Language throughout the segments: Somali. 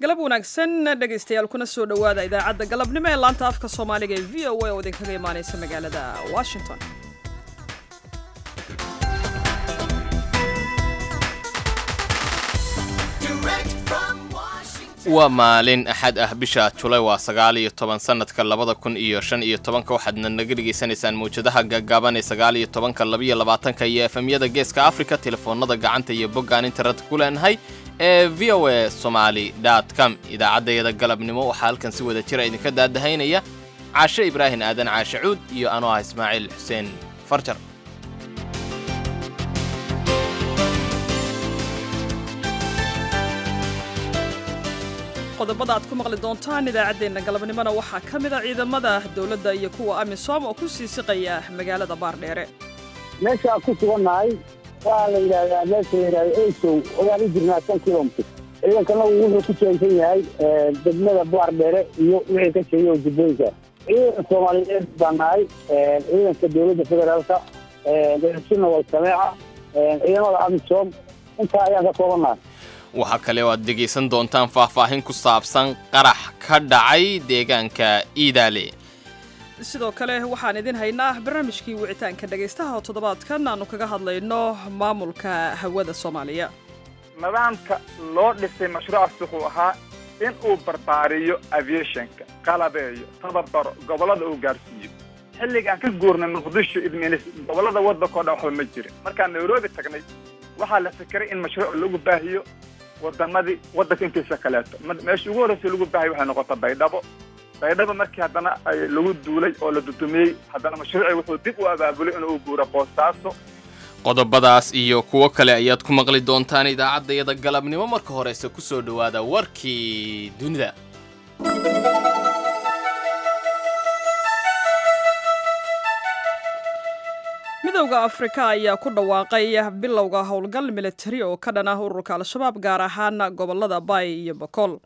galab wanaagsan dhegaystayaal kuna soo dhowaada idaacadda galabnimo ee laanta afka soomaaliga ee v o a oo idinkaga imaanaysa magaalada washington waa maalin axad ah bisha julay waa sagaal iyo toban sanadka labada kun iyo shan iyo tobanka waxaadna naga dhegaysanaysaan mawjadaha gaagaaban ee sagaal iyo tobanka labaiyo labaatanka iyo efemyada geeska africa telefoonada gacanta iyo boggaan internet ku leenahay ee v o a somaali com idaacaddayada galabnimo waxaa halkan si wada jira idinka daadahaynaya caashe ibraahim aadan caashe cuud iyo anoo ah ismaaciil xuseen farjar qodobada aad ku maqli doontaan idaacaddeenna galabnimona waxaa ka mid a ciidamada dowladda iyo kuwa amisom oo ku sii siqaya magaalada baardheere meeshaan ku sugannahay waxaa la yidhaahdaa meesha la yidhahda eysow ogaan u jirnaa shan kilomitr ciidankana wuxuu ku jeegsan yahay degmada baardheere iyo wixii ka sheegay oo jubbooyinka ciidanka soomaaliyeed baan nahay ciidanka dowladda federaalka sina wal sameeca ciidamada amisom intaa ayaan ka koobannahay waxaa kale oo aad dhegaysan doontaan faahfaahin ku saabsan qarax ka dhacay deegaanka iidaale sidoo kale waxaan idin haynaa barnaamijkii wicitaanka dhegaystaha oo toddobaadkan aanu kaga hadlayno maamulka hawada soomaaliya nidaamka loo dhisay mashruucaas wuxuu ahaa in uu barbaariyo aviationka qalabeeyo tababaro gobollada uu gaarsiiyo xilliga aan ka guurnay muqdisho idminis gobollada waddanka o dhan waxba ma jirin markaan nairobi tagnay waxaa la fikiray in mashruuc lagu baahiyo wadamadii waddanka intiisa kaleeto meesha ugu horreysa lagu baahay waxay noqota baydhabo baydhabo markii haddana lagu duulay oo la dudumiyey haddana mashruucii wuxuu dib u abaabulay inuu guuro boostaaso qodobadaas iyo kuwo kale ayaad ku maqli doontaan idaacaddayada galabnimo marka horeyse ku soo dhowaada warkii dunida midowda afrika ayaa ku dhawaaqay bilowga howlgal militari oo ka dhan ah ururka al-shabaab gaar ahaan gobolada bay iyo bakool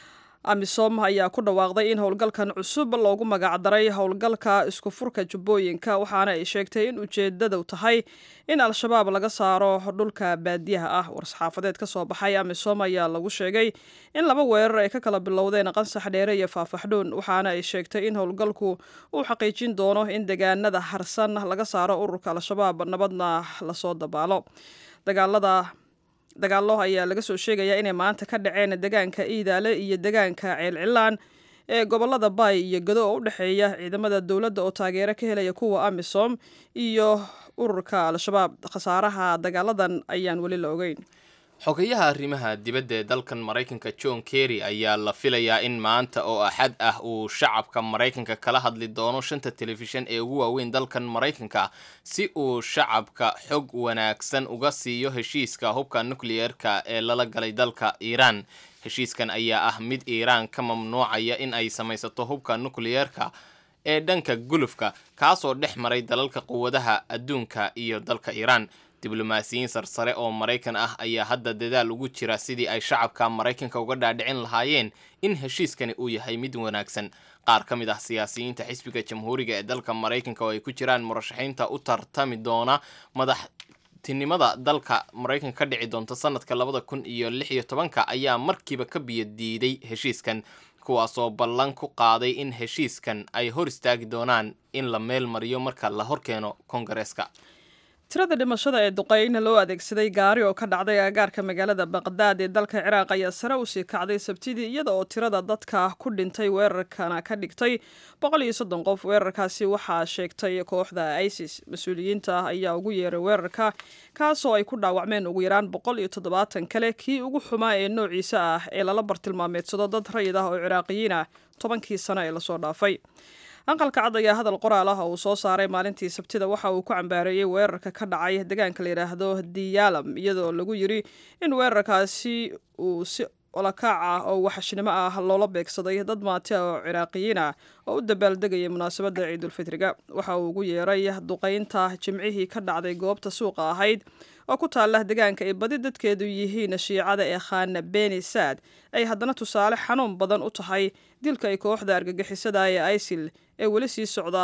amisom ayaa ku dhawaaqday in howlgalkan cusub loogu magacdaray howlgalka isku furka jubbooyinka waxaana ay sheegtay in ujeedadu tahay in al-shabaab laga saaro dhulka baadiyaha ah war-saxaafadeed ka soo baxay amisom ayaa lagu sheegay in laba weerar ay ka kala bilowdeen qansax dheere iyo faafaxdhuun waxaana ay sheegtay in howlgalku uu xaqiijin doono in deegaanada harsan laga saaro ururka al-shabaab nabadna lasoo dabaalo dagaalada dagaallo ayaa laga soo sheegayaa inay maanta ka dhaceen deegaanka iidaale iyo deegaanka ceelcilaan ee gobolada bay iyo gado oo u dhexeeya ciidamada dowladda oo taageero ka helaya kuwa amisom iyo ururka al-shabaab khasaaraha dagaaladan ayaan weli la ogeyn xogayaha arrimaha dibadda ee dalkan maraykanka john kerry ayaa la filayaa in maanta oo axad ah uu shacabka maraykanka kala hadli doono shanta telefishan ee ugu waaweyn dalkan maraykanka si uu shacabka xog wanaagsan uga siiyo heshiiska hubka nukliyeerka ee lala galay dalka iiraan heshiiskan ayaa ah mid iiraan ka mamnuucaya in ay samaysato hubka nukliyeerka ee dhanka gulufka kaasoo dhex maray dalalka quwadaha adduunka iyo dalka iiraan diblomaasiyiin sarsare oo maraykan ah ayaa hadda dadaal ugu jira sidii ay shacabka maraykanka uga dhaadhicin lahaayeen in heshiiskani uu yahay mid wanaagsan qaar ka mid ah siyaasiyiinta xisbiga jamhuuriga ee dalka maraykanka oo ay ku jiraan murashaxiinta u tartami doona madaxtinimada dalka maraykanka ka dhici doonta sanadka labada kun iyo lix iyo tobanka ayaa markiiba ka biyo diiday heshiiskan kuwaasoo ballan ku qaaday in heshiiskan ay hor istaagi doonaan in la meel mariyo marka la horkeeno kongareeska tirada dhimashada ee duqeyn loo adeegsaday gaari oo ka dhacday aagaarka magaalada baqdaad ee dalka ciraaq ayaa sare usii kacday sabtidii iyada oo tirada dadka ku dhintay weerarkana ka dhigtay boqol iyo soddon qof weerarkaasi waxaa sheegtay kooxda isis mas-uuliyiinta ayaa ugu yeeray weerarka kaasoo ay ku dhaawacmeen ugu yaraan boqol iyo toddobaatan kale kii ugu xumaa ee noociisa ah ee lala bartilmaameedsado dad rayid ah oo ciraaqiyiin ah tobankii sano ee lasoo dhaafay aqalka cad ayaa hadal qoraal ah oo uu soo saaray maalintii sabtida waxa uu ku cambaareeyey weerarka ka dhacay deegaanka la yidhaahdo diyaalam iyadoo lagu yiri in weerarkaasi uu si olakaac ah oo waxashnimo ah loola beegsaday dad maati ah oo ciraaqiyiin ah oo u dabaaldegaya munaasabadda ciidulfitriga waxa uu ugu yeeray duqaynta jimcihii ka dhacday goobta suuqa ahayd oo ku taala deegaanka ay badi dadkeedu yihiin shiicada ee khaana beni saad ay haddana tusaale xanuun badan u tahay dilka ay kooxda argagixisada ee isil ee weli sii socda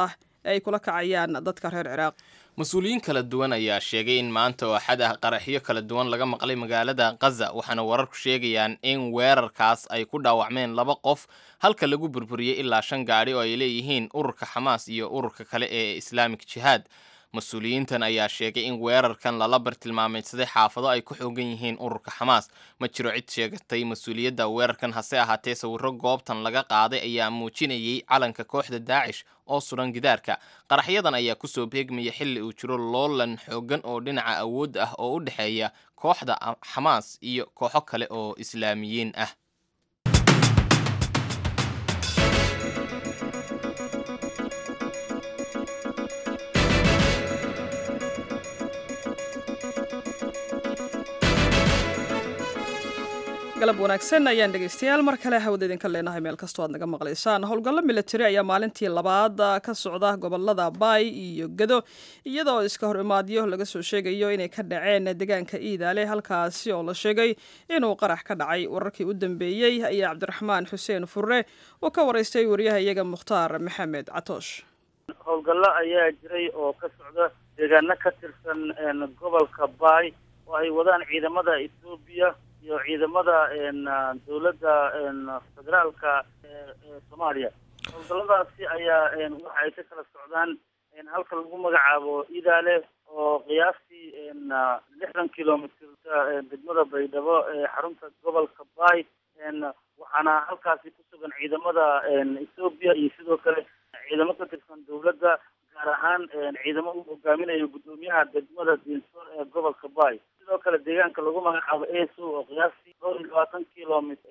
ee ay kula kacayaan dadka reer ciraaq mas-uuliyiin kala duwan ayaa sheegay in maanta oo axad ah qaraxyo kala duwan laga maqlay magaalada khaza waxaana wararku sheegayaan in weerarkaas ay ku dhaawacmeen laba qof halka lagu burburiyey ilaa shan gaadhi oo ay leeyihiin ururka xamaas iyo ururka kale ee islaamic jihaad mas-uuliyiintan ayaa sheegay in weerarkan lala bartilmaameydsaday xaafado ay ku xoogan yihiin ururka xamaas ma jiro cid sheegatay mas-uuliyadda weerarkan hase ahaatee sawirro goobtan laga qaaday ayaa muujinayay calanka kooxda daacish oo suran gidaarka qaraxyadan ayaa kusoo beegmaya xilli uu jiro loolan xoogan oo dhinaca awood ah oo u dhexeeya kooxda xamaas iyo kooxo kale oo islaamiyiin ah galab wanaagsan ayaan dhegaystayaal mar kale hawada idinka leenahay meel kastoo aad naga maqlaysaan howlgallo militari ayaa maalintii labaad ka socda gobolada baay iyo gado iyadoo iska hor imaadyo laga soo sheegayo inay ka dhaceen deegaanka iidaale halkaasi oo la sheegay inuu qarax ka dhacay wararkii u dambeeyey ayaa cabdiraxmaan xuseen furre oo ka waraystay wariyaha iyaga mukhtaar maxamed catoosh howlgallo ayaa jiray oo ka socda deegaano ka tirsan gobolka baay oo ay wadaan ciidamada ethoobiya iyo ciidamada dawladda federaalka ee soomaaliya howlgalladaasi ayaa waxa ay ka kala socdaan halka lagu magacaabo idaale oo qiyaastii lixdan kilomitirka degmada baydhabo ee xarunta gobolka baay waxaana halkaasi ku sugan ciidamada ethoobiya iyo sidoo kale ciidamo ka tirsan dawladda gaar ahaan ciidamo uu hogaaminayo guddoomiyaha degmada diinsoor ee gobolka baay sidoo kale deegaanka lagu magacaabo eso oo qiyaastii dhowr iyo labaatan kilomit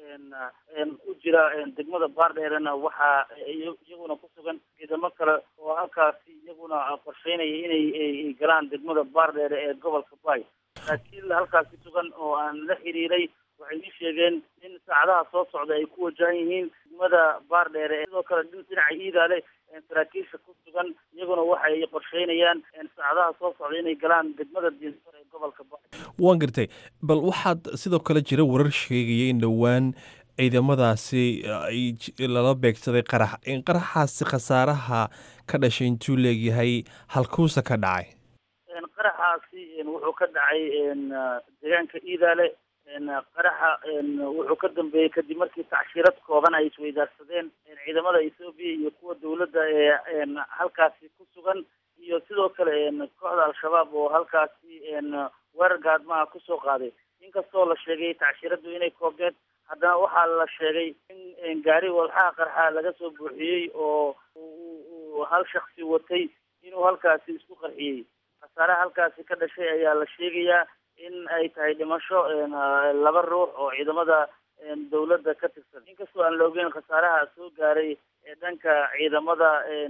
u jira degmada baardheerena waxaa iyaguna ku sugan ciidamo kale oo halkaasi iyaguna qorsheynaya inay galaan degmada baardheere ee gobolka baay laakiin halkaasi sugan oo aan la xiriiray waxay ii sheegeen in saacadaha soo socda ay ku wajahan yihiin degmada baardheere sidoo kale dhinaca iidaale saraakiisha ku sugan iyaguna waxay qorsheynayaan saacadaha soo socda inay galaan degmada diinsor ee gobolka ba waan gartay bal waxaad sidoo kale jira warar sheegaya in dhowaan ciidamadaasi lala beegsaday qarax in qaraxaasi khasaaraha ka dhashay intuu leegyahay halkuusa ka dhacay qaraxaasi wuxuu ka dhacay deegaanka iidaale qaraxa wuxuu ka dambeeyey kadib markii tacshiirad kooban ay isweydaarsadeen ciidamada ethoobiya iyo kuwa dawladda ee halkaasi ku sugan iyo sidoo kale kooxda al-shabaab oo halkaasi weerar gaadmaha kusoo qaaday inkastoo la sheegay tacshiiradu inay koobneed haddana waxaa la sheegay in gaari walxaha qarxa laga soo buuxiyey oo uu hal shaksi watay inuu halkaasi isku qarxiyey khasaaraha halkaasi ka dhashay ayaa la sheegayaa in ay tahay dhimasho laba ruux oo ciidamada dawladda ka tirsan inkastoo aan la ogeyn khasaaraha soo gaaray ee dhanka ciidamada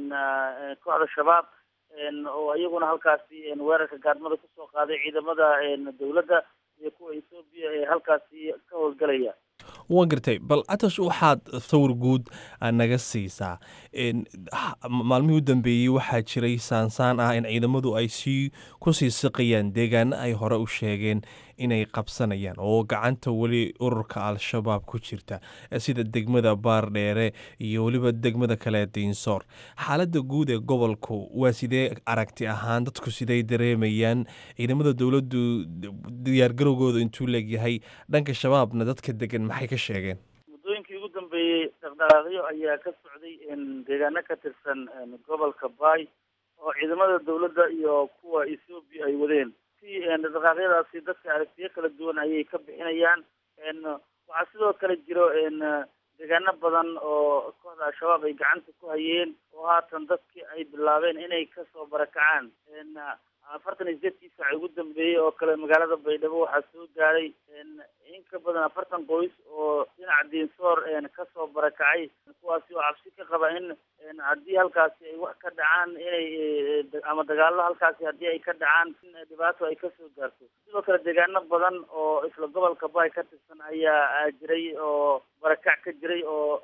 kooxda shabaab oo iyaguna halkaasi weerarka gaadmada kusoo qaaday ciidamada dawladda iyo kuwa ethoobiya ee halkaasi ka howlgalaya waan gartay bal atash waxaad sawir guud naga siisaa maalmihii u dambeeyey waxaa jiray saansaan ah in ciidamadu ay sii kusii siqayaan deegaano ay hore u sheegeen inay qabsanayaan oo gacanta weli ururka al-shabaab ku jirta sida degmada baardheere iyo weliba degmada kale diinsoor xaaladda guud ee gobolku waa sidee aragti ahaan dadku siday dareemayaan ciidamada dowladdu diyaargarowgooda intuu leegyahay dhanka shabaabna dadka degan maxay ka sheegeen muddooyinkii ugu dambeeyey dhaqdhaqaaqyo ayaa ka socday deegaano ka tirsan gobolka baay oo ciidamada dawladda iyo kuwa ethoobiya ay wadeen dhaqdhaqaaqyadaasi dadka aragtiyo kala duwan ayay ka bixinayaan waxaa sidoo kale jiro deegaano badan oo kooxda al-shabaab ay gacanta ku hayeen oo haatan dadkii ay bilaabeen inay kasoo barakacaan afartan iyo sideedkii saac ugu dambeeyey oo kale magaalada baydhabo waxaa soo gaaray in ka badan afartan qoys oo dhinaca diinsoor kasoo barakacay kuwaasi oo cabsi ka qaba in haddii halkaasi ay wax ka dhacaan inay ama dagaalo halkaasi haddii ay ka dhacaan in dhibaato ay kasoo gaarto sidoo kale deegaano badan oo isla gobolka baay ka tirsan ayaa jiray oo barakac ka jiray oo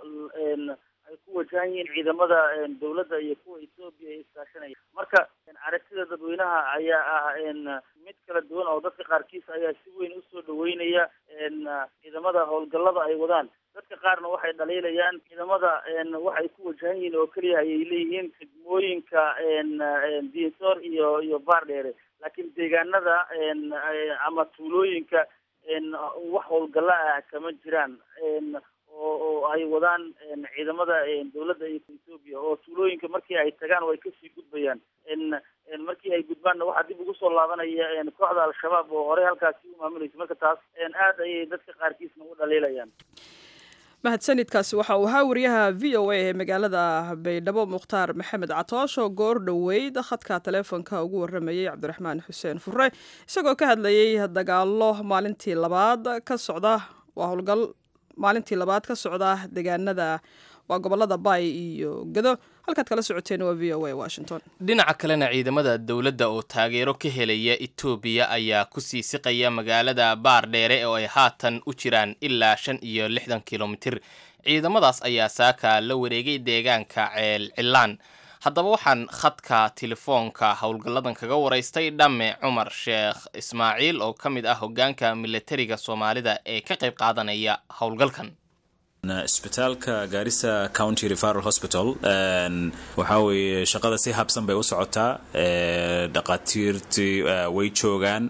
ay ku wajahan yihiin ciidamada dawladda iyo kuwa ethoobiya ee iskaashanaya marka aragtida dadweynaha ayaa ah mid kala duwan oo dadka qaarkiis ayaa si weyn usoo dhaweynaya ciidamada howlgallada ay wadaan dadka qaarna waxay dhaliilayaan ciidamada waxay ku wajahan yihiin oo keliya ayay leeyihiin degmooyinka dinsor iyo iyo baardheere laakiin deegaanada ama tuulooyinka wax howlgalla ah kama jiraan oo oo ay wadaan ciidamada dawladda etoobiya oo tuulooyinka markii ay tagaan way kasii gudbayaan markii ay gudbaanna waxaa dib ugu soo laabanaya kooxda al-shabaab oo horey halkaasi u maamulaysa marka taas aad ayay dadka qaarkiisna u dhaliilayaan mahadsanidkaasi waxa uu ahaa wariyaha v o a ee magaalada baydhabo mukhtaar maxamed catoosh oo goor dhoweyd khadka taleefonka ugu waramayey cabdiraxmaan xuseen fure isagoo ka hadlayey dagaalo maalintii labaad ka socda waa howlgal maalintii labaad ka socda deegaanada waa gobolada bay iyo gado halkaad kala socoteen waa v o a washington dhinaca kalena ciidamada dowladda oo taageero ka helaya etoobiya ayaa ku sii siqaya magaalada baardheere oo ay haatan u jiraan ilaa shan iyo lixdan kilomitir ciidamadaas ayaa saaka la wareegay deegaanka ceel cilaan haddaba waxaan khadka telefoonka howlgalladan kaga waraystay dhamme cumar sheekh ismaaciil oo ka mid ah hoggaanka milatariga soomaalida ee ka qayb qaadanaya howlgalkan isbitaalka gaarisa county referal hospital waxaa weeye shaqada si habsan bay u socotaa dhaqaatiirtii way joogaan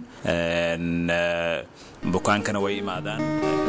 bukaankana way imaadaan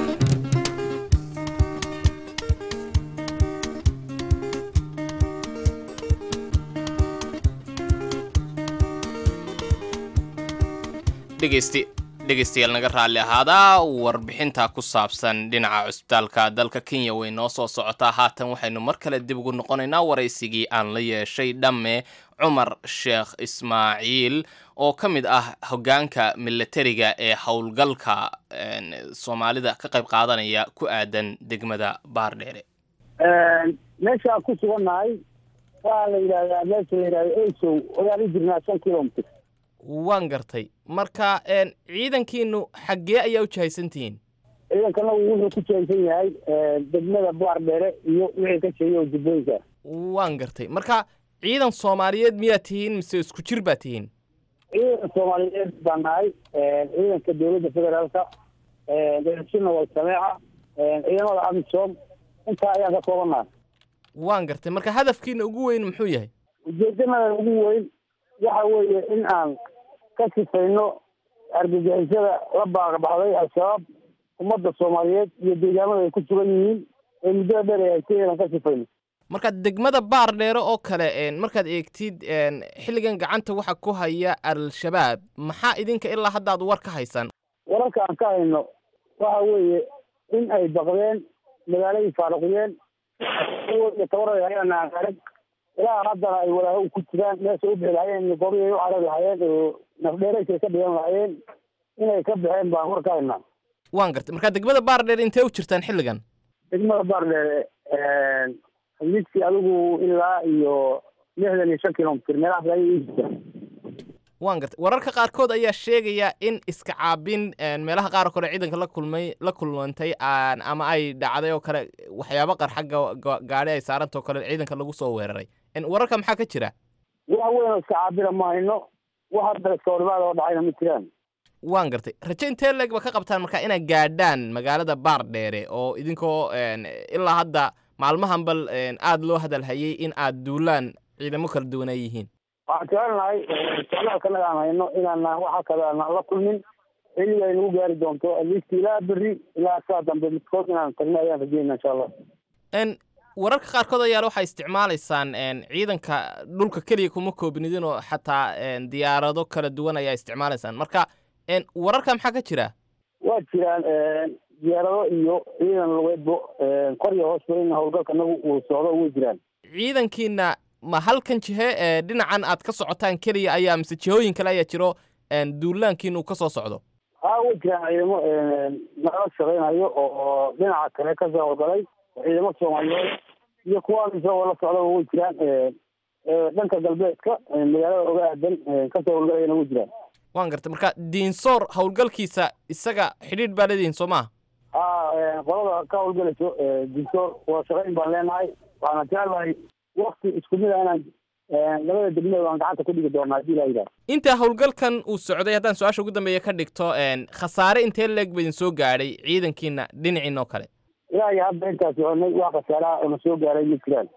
dhegeysti dhegeystayaal naga raalli ahaadaa warbixinta ku saabsan dhinaca cusbitaalka dalka kenya way noo soo socotaa haatan waxaynu mar kale dib ugu noqonaynaa waraysigii aan la yeeshay dhamme cumar sheekh ismaaciil oo ka mid ah hoggaanka milatariga ee howlgalka soomaalida ka qayb qaadanaya ku aadan degmada baardheere meeshaan ku sugannahay waxaa la yidhahdaa meesha la yidhahda esow ogaan u jirnaa shan kilomitr waan gartay marka ciidankiinu xaggee ayaa u jahaysantihiin ciidankana wuxuu ku jahaysan yahay degmada baardheere iyo wixii ka sheegay oo jubbooyinka waan gartay marka ciidan soomaaliyeed miyaad tihiin mise isku jir baad tihiin ciidan soomaaliyeed baan nahay ciidanka dowladda federaalka dashina waa sameeca ciidamada amisom intaa ayaan ka koobannahay waan gartay marka hadafkiina ugu weyn muxuu yahay ujeedamada ugu weyn waxa weeye in aan ka sifayno argagixisada la baaqbaxday al-shabaab ummadda soomaaliyeed iyo deegaamada ay ku sugan yihiin ee muddada dheer ay haysteen inaan ka sifayno marka degmada baar dheere oo kale markaad eegtid xilligan gacanta waxa ku haya al-shabaab maxaa idinka ilaa hadda ad war ka haysaan wararka aan ka hayno waxa weeye in ay baqdeen magaaladii faaruqiyeen tabaray hayaan aan arag ilaa haddana ay walaaho ku jiraan meesha u bixi lahayeen goobihii ay u carari lahaayeen oo nafdheeraysay ka dhigan lahaayeen inay ka baxeen baan war ka haynaa waan gartay marka degmada baar dheere intee u jirtaan xilligan degmada baardheere midkii adigu ilaa iyo lixdan iyo shan kilomitr meelahaas ayay ii jirtaan waan gartay wararka qaarkood ayaa sheegaya in iska caabin meelaha qaar oo kale ciidanka la kulmay la kulmantay ama ay dhacday oo kale waxyaabo qarxa gaadhi ay saarantao kale ciidanka lagu soo weeraray wararka maxaa ka jira wax weyn oo iska caabina ma hayno wax hadda iska horimaada oo dhacayna ma jiraan waan gartay raje intee leeg ba ka qabtaan marka inaad gaadhaan magaalada baar dheere oo idinkoo ilaa hadda maalmahan bal aada loo hadalhayay in aad duulaan ciidamo kala duwan ay yihiin waxaan jecelnahay socdaalkanaga aan hayno inaana waxa kale aanan la kulmin xilliga ay nagu gaari doonto alisti ilaa berri ilaa saa dambe midkood inaan tagno ayaan rajeyna insha allah wararka qaarkood ayaale waxay isticmaalaysaan ciidanka dhulka keliya kuma koobnidin oo xataa diyaarado kala duwan ayaa isticmaalaysaan marka wararka maxaa ka jira waa jiraan diyaarado iyo ciidan lugeedbo kor iyo hoosba in howlgalka nagu uu socdo way jiraan ciidankiina ma halkan jihe ee dhinacan aad ka socotaan keliya ayaa mise jihooyin kale ayaa jiro duulaankiina uu ka soo socdo haa way jiraan ciidamo nala shaqaynayo oo dhinaca kale kasoo howlgalay ciidamo soomaaliyeed iyo kuwa isagoo la socdaba way jiraan dhanka galbeedka magaalada oga aadan kasoo howlgalayana way jiraan waan gartay marka diinsoor howlgalkiisa isaga xidhiidh baa leedihiin soo maha haa qolada ka howlgalayso diinsoor waa shaqayn baan leenahay waxaana jeclahay wakti isku mid a inaan labada degmada aan gacanta ku dhigi doonaa hadii laa yidhaha inta howlgalkan uu socday haddaan su-aasha ugu dambeeya ka dhigto khasaare intee leeg ba idin soo gaadhay ciidankiina dhinaciina oo kale ilaa iyo hadda intaa soconay wax khasaaraha una soo gaaray ma jiraan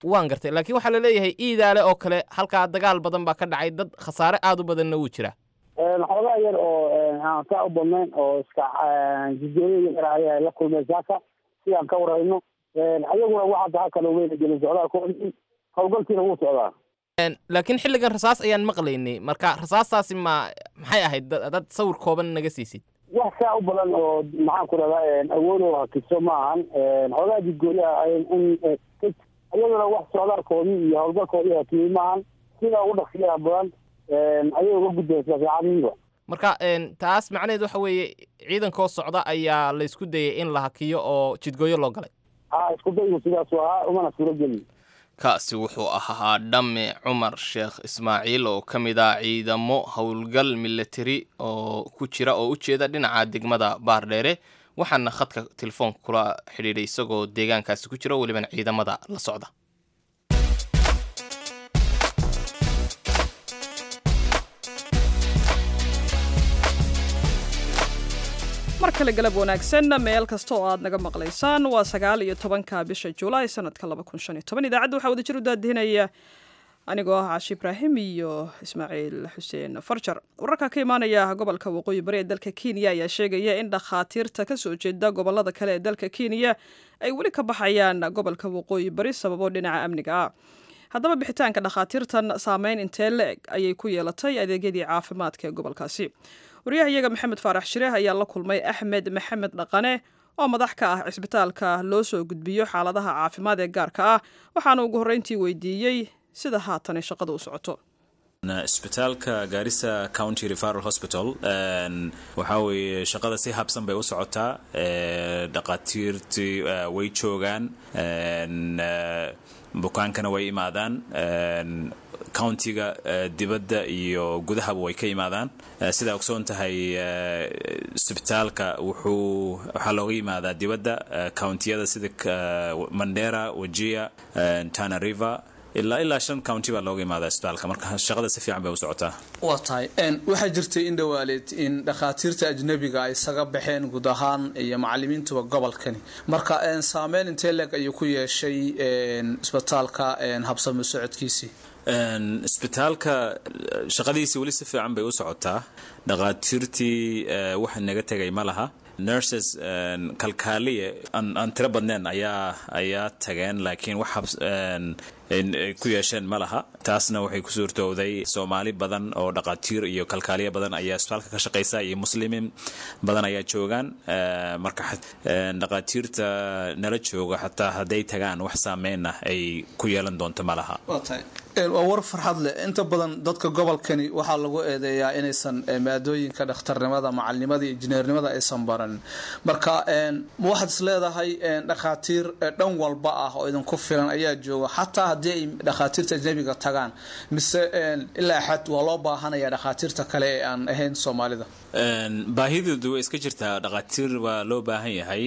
waan gartay laakiin waxaa la leeyahay iidaale oo kale halkaa dagaal badan baa ka dhacay dad khasaare aada u badanna wuu jiraa xoogaa yar oo aan saa u badnayn oo iska jidooyo yar ayaa la kulmay saaka sidaan ka warayno ayaguna wax hadda halkan weyna gelin socdaalkoodii howlgalkiina wuu socdaa laakiin xilligan rasaas ayaan maqlaynay marka rasaastaasi ma maxay ahayd dad sawir kooban naga siisid wax saa u badan oo maxaan ku rahdaa awood oo hakiso ma ahan xoogaa jidgooyaha in ayaguna wax socdaalkoodii iyo howlgalkoodii hakiyey maahan sida ugu dhaqsiyaha badan ayay uga gudbaysaa saacadihiiba marka taas macnaheed waxa weeye ciidankoo socda ayaa la isku dayay in la hakiyo oo jidgooyo loo galay ha isku daygu sidaasu ahaa umana suuro gelin kaasi wuxuu ahaa dhamme cumar sheekh ismaaciil oo ka mid ah ciidamo howlgal milatari oo ku jira oo u jeeda dhinaca degmada baardheere waxaana khadka telefoonka kula xidhiidhay isagoo deegaankaasi ku jira welibana ciidamada la socda mar kale galab wanaagsan meel kasta oo aad naga maqlaysaan waa sagaal iyo tobanka bisha julaay sanadka laba kun shan iyo toban idaacadda waxaa wadajir u daadihinaya anigoo ah caashi ibraahim iyo ismaaciil xuseen farjar wararka ka imaanaya gobolka waqooyi bari ee dalka kenya ayaa sheegaya in dhakhaatiirta kasoo jeeda gobolada kale ee dalka kenya ay weli ka baxayaan gobolka waqooyi bari sababo dhinaca amniga ah haddaba bixitaanka dhakhaatiirtan saameyn intee la-eg ayay ku yeelatay adeegyadii caafimaadka ee gobolkaasi wariyaha iyaga maxamed faarax shireeh ayaa la kulmay axmed maxamed dhaqane oo madax ka ah cisbitaalka loo soo gudbiyo xaaladaha caafimaad ee gaarka ah waxaana ugu horreyntii weydiiyey sida haatane shaqada u socoto isbitaalka gaarisa county referal hospital waxaa weeye shaqada si habsan bay u socotaa dhaqaatiirtii way joogaan bukaankana way imaadaan countiga dibadda iyo gudahaba way ka imaadaan sidaa ogsoon tahay isbitaalka wuxuu waxaa looga yimaadaa dibadda countiyada sida mandera wajia tana river ilaa ilaa shan county baa looga imaadaa isbitaalka marka shaqada si fiican bay u socotaa waa tahay waxaa jirtay in dhawaaleed in dhakhaatiirta ajnabiga ay isaga baxeen guud ahaan iyo macalimiintuba gobolkani marka saameyn intee leeg ayuu ku yeeshay isbitaalka habsami socodkiisii isbitaalka shaqadiisii weli si fiican bay u socotaa dhakhaatiirtii waxa naga tegay ma laha nurses kalkaaliye aan tiro badneen ayaa ayaa tageen laakiin wax ku yeesheen ma laha taasna waxay ku suurtowday soomaali badan oo dhaqaatiir iyo kalkaaliye badan ayaa isbitaalka ka shaqaysa iyo muslimiin badan ayaa joogaan marka dhaqaatiirta nala jooga xataa hadday tagaan wax saameyn ah ay ku yeelan doonto ma laha waa war farxad leh inta badan dadka gobolkani waxaa lagu eedeeyaa inaysan maadooyinka dhakhtarnimada macalinimada iyo injineernimada aysan baran marka ma waxaad is leedahay dhakhaatiir dhan walba ah oo idinku filan ayaa jooga xataa haddii ay dhakhaatiirta ajnabiga tagaan mise ilaa xad waa loo baahanaya dhakhaatiirta kale ee aan ahayn soomaalida baahidoodu way iska jirtaa dhakhaatiir waa loo baahan yahay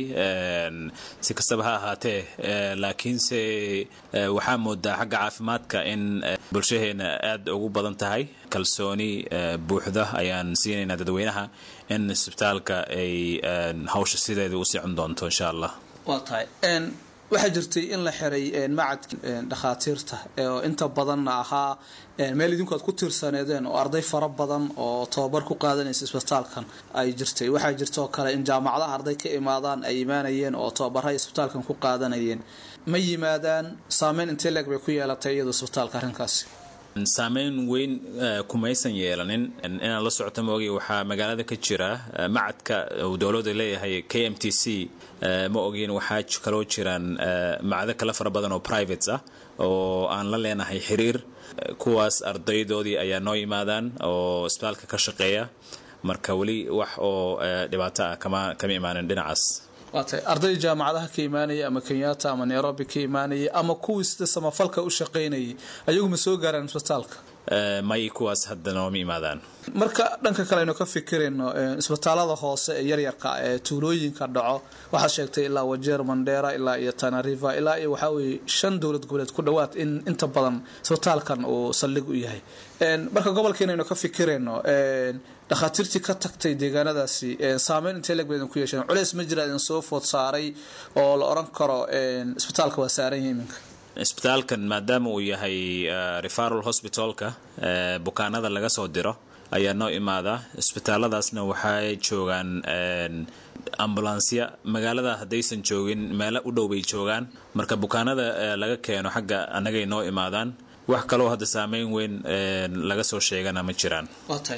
si kastaba ha ahaatee laakiinse waxaa moodaa xagga caafimaadka in bulshaheena aada ugu badan tahay kalsooni buuxda ayaan siinaynaa dadweynaha in isbitaalka ay hawsha sideeda u sicon doonto insha allah waa tahay waxaa jirtay in la xiray macadka dhakhaatiirta oo inta badanna ahaa meel idinku aad ku tiirsaneedeen oo arday fara badan oo tababar ku qaadanaysa isbitaalkan ay jirtay waxaa jirtaoo kale in jaamacadaha arday ka imaadaan ay imaanayeen oo tababaraha isbitaalkan ku qaadanayeen ma yimaadaan saameyn intee leeg bay ku yeelatay iyadoo isbitaalka arrinkaasi saameyn weyn kumaysan yeelanin inaan la socota maogay waxaa magaalada ka jira macadka uu dowladda leeyahay k m t c ma ogin waxaa kaloo jiraan macdo kale fara badan oo privates ah oo aan la leenahay xiriir kuwaas ardaydoodii ayaa noo yimaadaan oo isbitaalka ka shaqeeya marka weli wax oo dhibaato ah kama kama imaanin dhinacaas waatay arday jaamacadaha ka imaanaya ama kenyatta ama nairobi ka imaanaya ama kuwii sida samafalka u shaqaynayay ayagu ma soo gaaraan isbitaalka may kuwaas hadda nooma imaadaan marka dhanka kale aynu ka fikirayno isbitaalada hoose ee yaryarka ee tuulooyinka dhaco waxaad sheegtay ilaa wajeer mandheera ilaa iyo tanariva ilaa iyo waxaa weye shan dowlad goboleed ku dhowaad in inta badan isbitaalkan uu saldhig u yahay marka gobolkeena aynu ka fikirayno dhakhaatiirtii ka tagtay deegaanadaasi saameyn intee leeg badan ku yeesheen culeys ma jira idin soo food saaray oo la oran karo isbitaalka waa saaran yahay iminka isbitaalkan maadaama uu yahay referal hospitalka bukaanada laga soo diro ayaa noo imaadaa isbitaaladaasna waxay joogaan ambulansya magaalada haddaysan joogin meelo u dhow bay joogaan marka bukaanada laga keeno xagga annagay noo imaadaan wax kaloo hadda saameyn weyn laga soo sheegana ma jiraan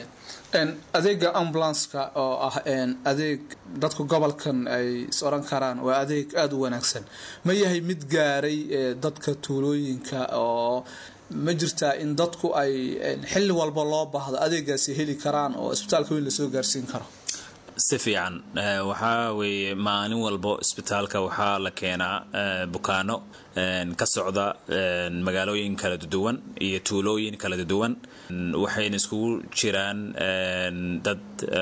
adeega ambulanska oo ah adeeg dadku gobolkan ay is oran karaan waa adeeg aada u wanaagsan ma yahay mid gaaray dadka tuulooyinka oo ma jirtaa in dadku ay xilli walba loo baahdo adeegaasi heli karaan oo isbitaalka weyn lasoo gaarsiin karo si fiican waxaa weeye maalin walbo isbitaalka waxaa la keenaa bukaano ka socda magaalooyin kala duwan iyo tuulooyin kala duwan waxayna iskugu jiraan dad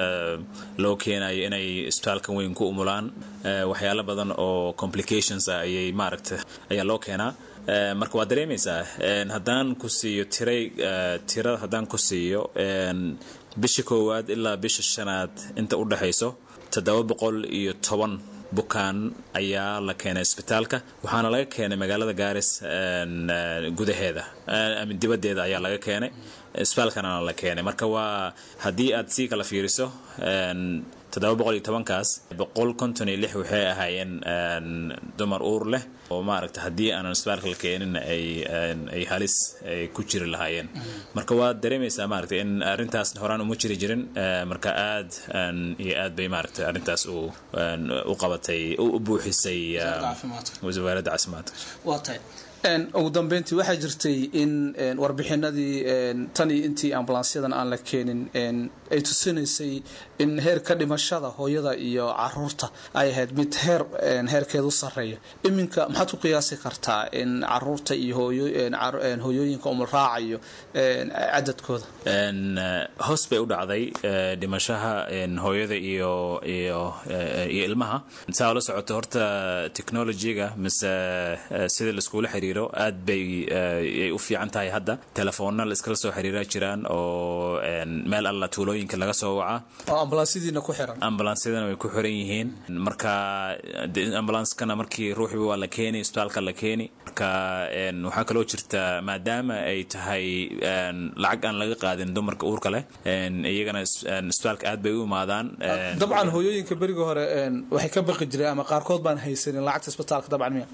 loo keenayo inay isbitaalkan weyn ku umulaan waxyaalo badan oo complications ah ayay maaragta ayaa loo keenaa marka waad dareemaysaa haddaan ku siiyo tiray tira haddaan ku siiyo bisha koowaad ilaa bisha shanaad inta u dhexayso toddoba boqol iyo toban bukaan ayaa la keenay isbitaalka waxaana laga keenay magaalada gaaris gudaheeda dibaddeeda ayaa laga keenay isbitaalkana la keenay marka waa haddii aad sii kala fiiriso toddoba boqol iyo tobankaas boqol konton iyo lix waxay ahaayeen dumar uur leh oo maaragta haddii aanan isbitaalka la keenin ay ay halis ay ku jiri lahaayeen marka waad dareemaysaa maaragta in arrintaas horaan uma jiri jirin marka aad iyo aad bay maaragta arrintaas u u qabatay u buuxisay wasaaradda caafimaadka waa tahay ugu dambeyntii waxaa jirtay in warbixinadii tan iyo intii ambulansyadan aan la keenin ay tusinaysay in heerka dhimashada hooyada iyo caruurta ay ahayd mid heer heerkeedu sareeya iminka maxaad ku qiyaasi kartaa in caruurta iyo hooyooyinka umulraacayo cadadkooda hoos bay u dhacday dhimashaha hooyada iyo iyo iyo ilmaha saa la socoto horta technologyga mise sida laiskuula xiriiro aad bay ay u fiican tahay hadda telefoonna la iskala soo xiriira jiraan oo meel alla tuulooyinka laga soo wacaa oo ambulansyadiina ku xiran ambulansyadana way ku xiran yihiin marka ambulanskana markii ruuxiba waa la keeni isbitaalka la keeni marka waxaa kaloo jirta maadaama ay tahay lacag aan laga qaadin dumarka uurka leh iyagana isbitaalka aad bay u imaadaan dabcan hooyooyinka beriga hore waxay ka baqi jireen ama qaarkood baan haysanin lacagta isbitaalka dabcan miya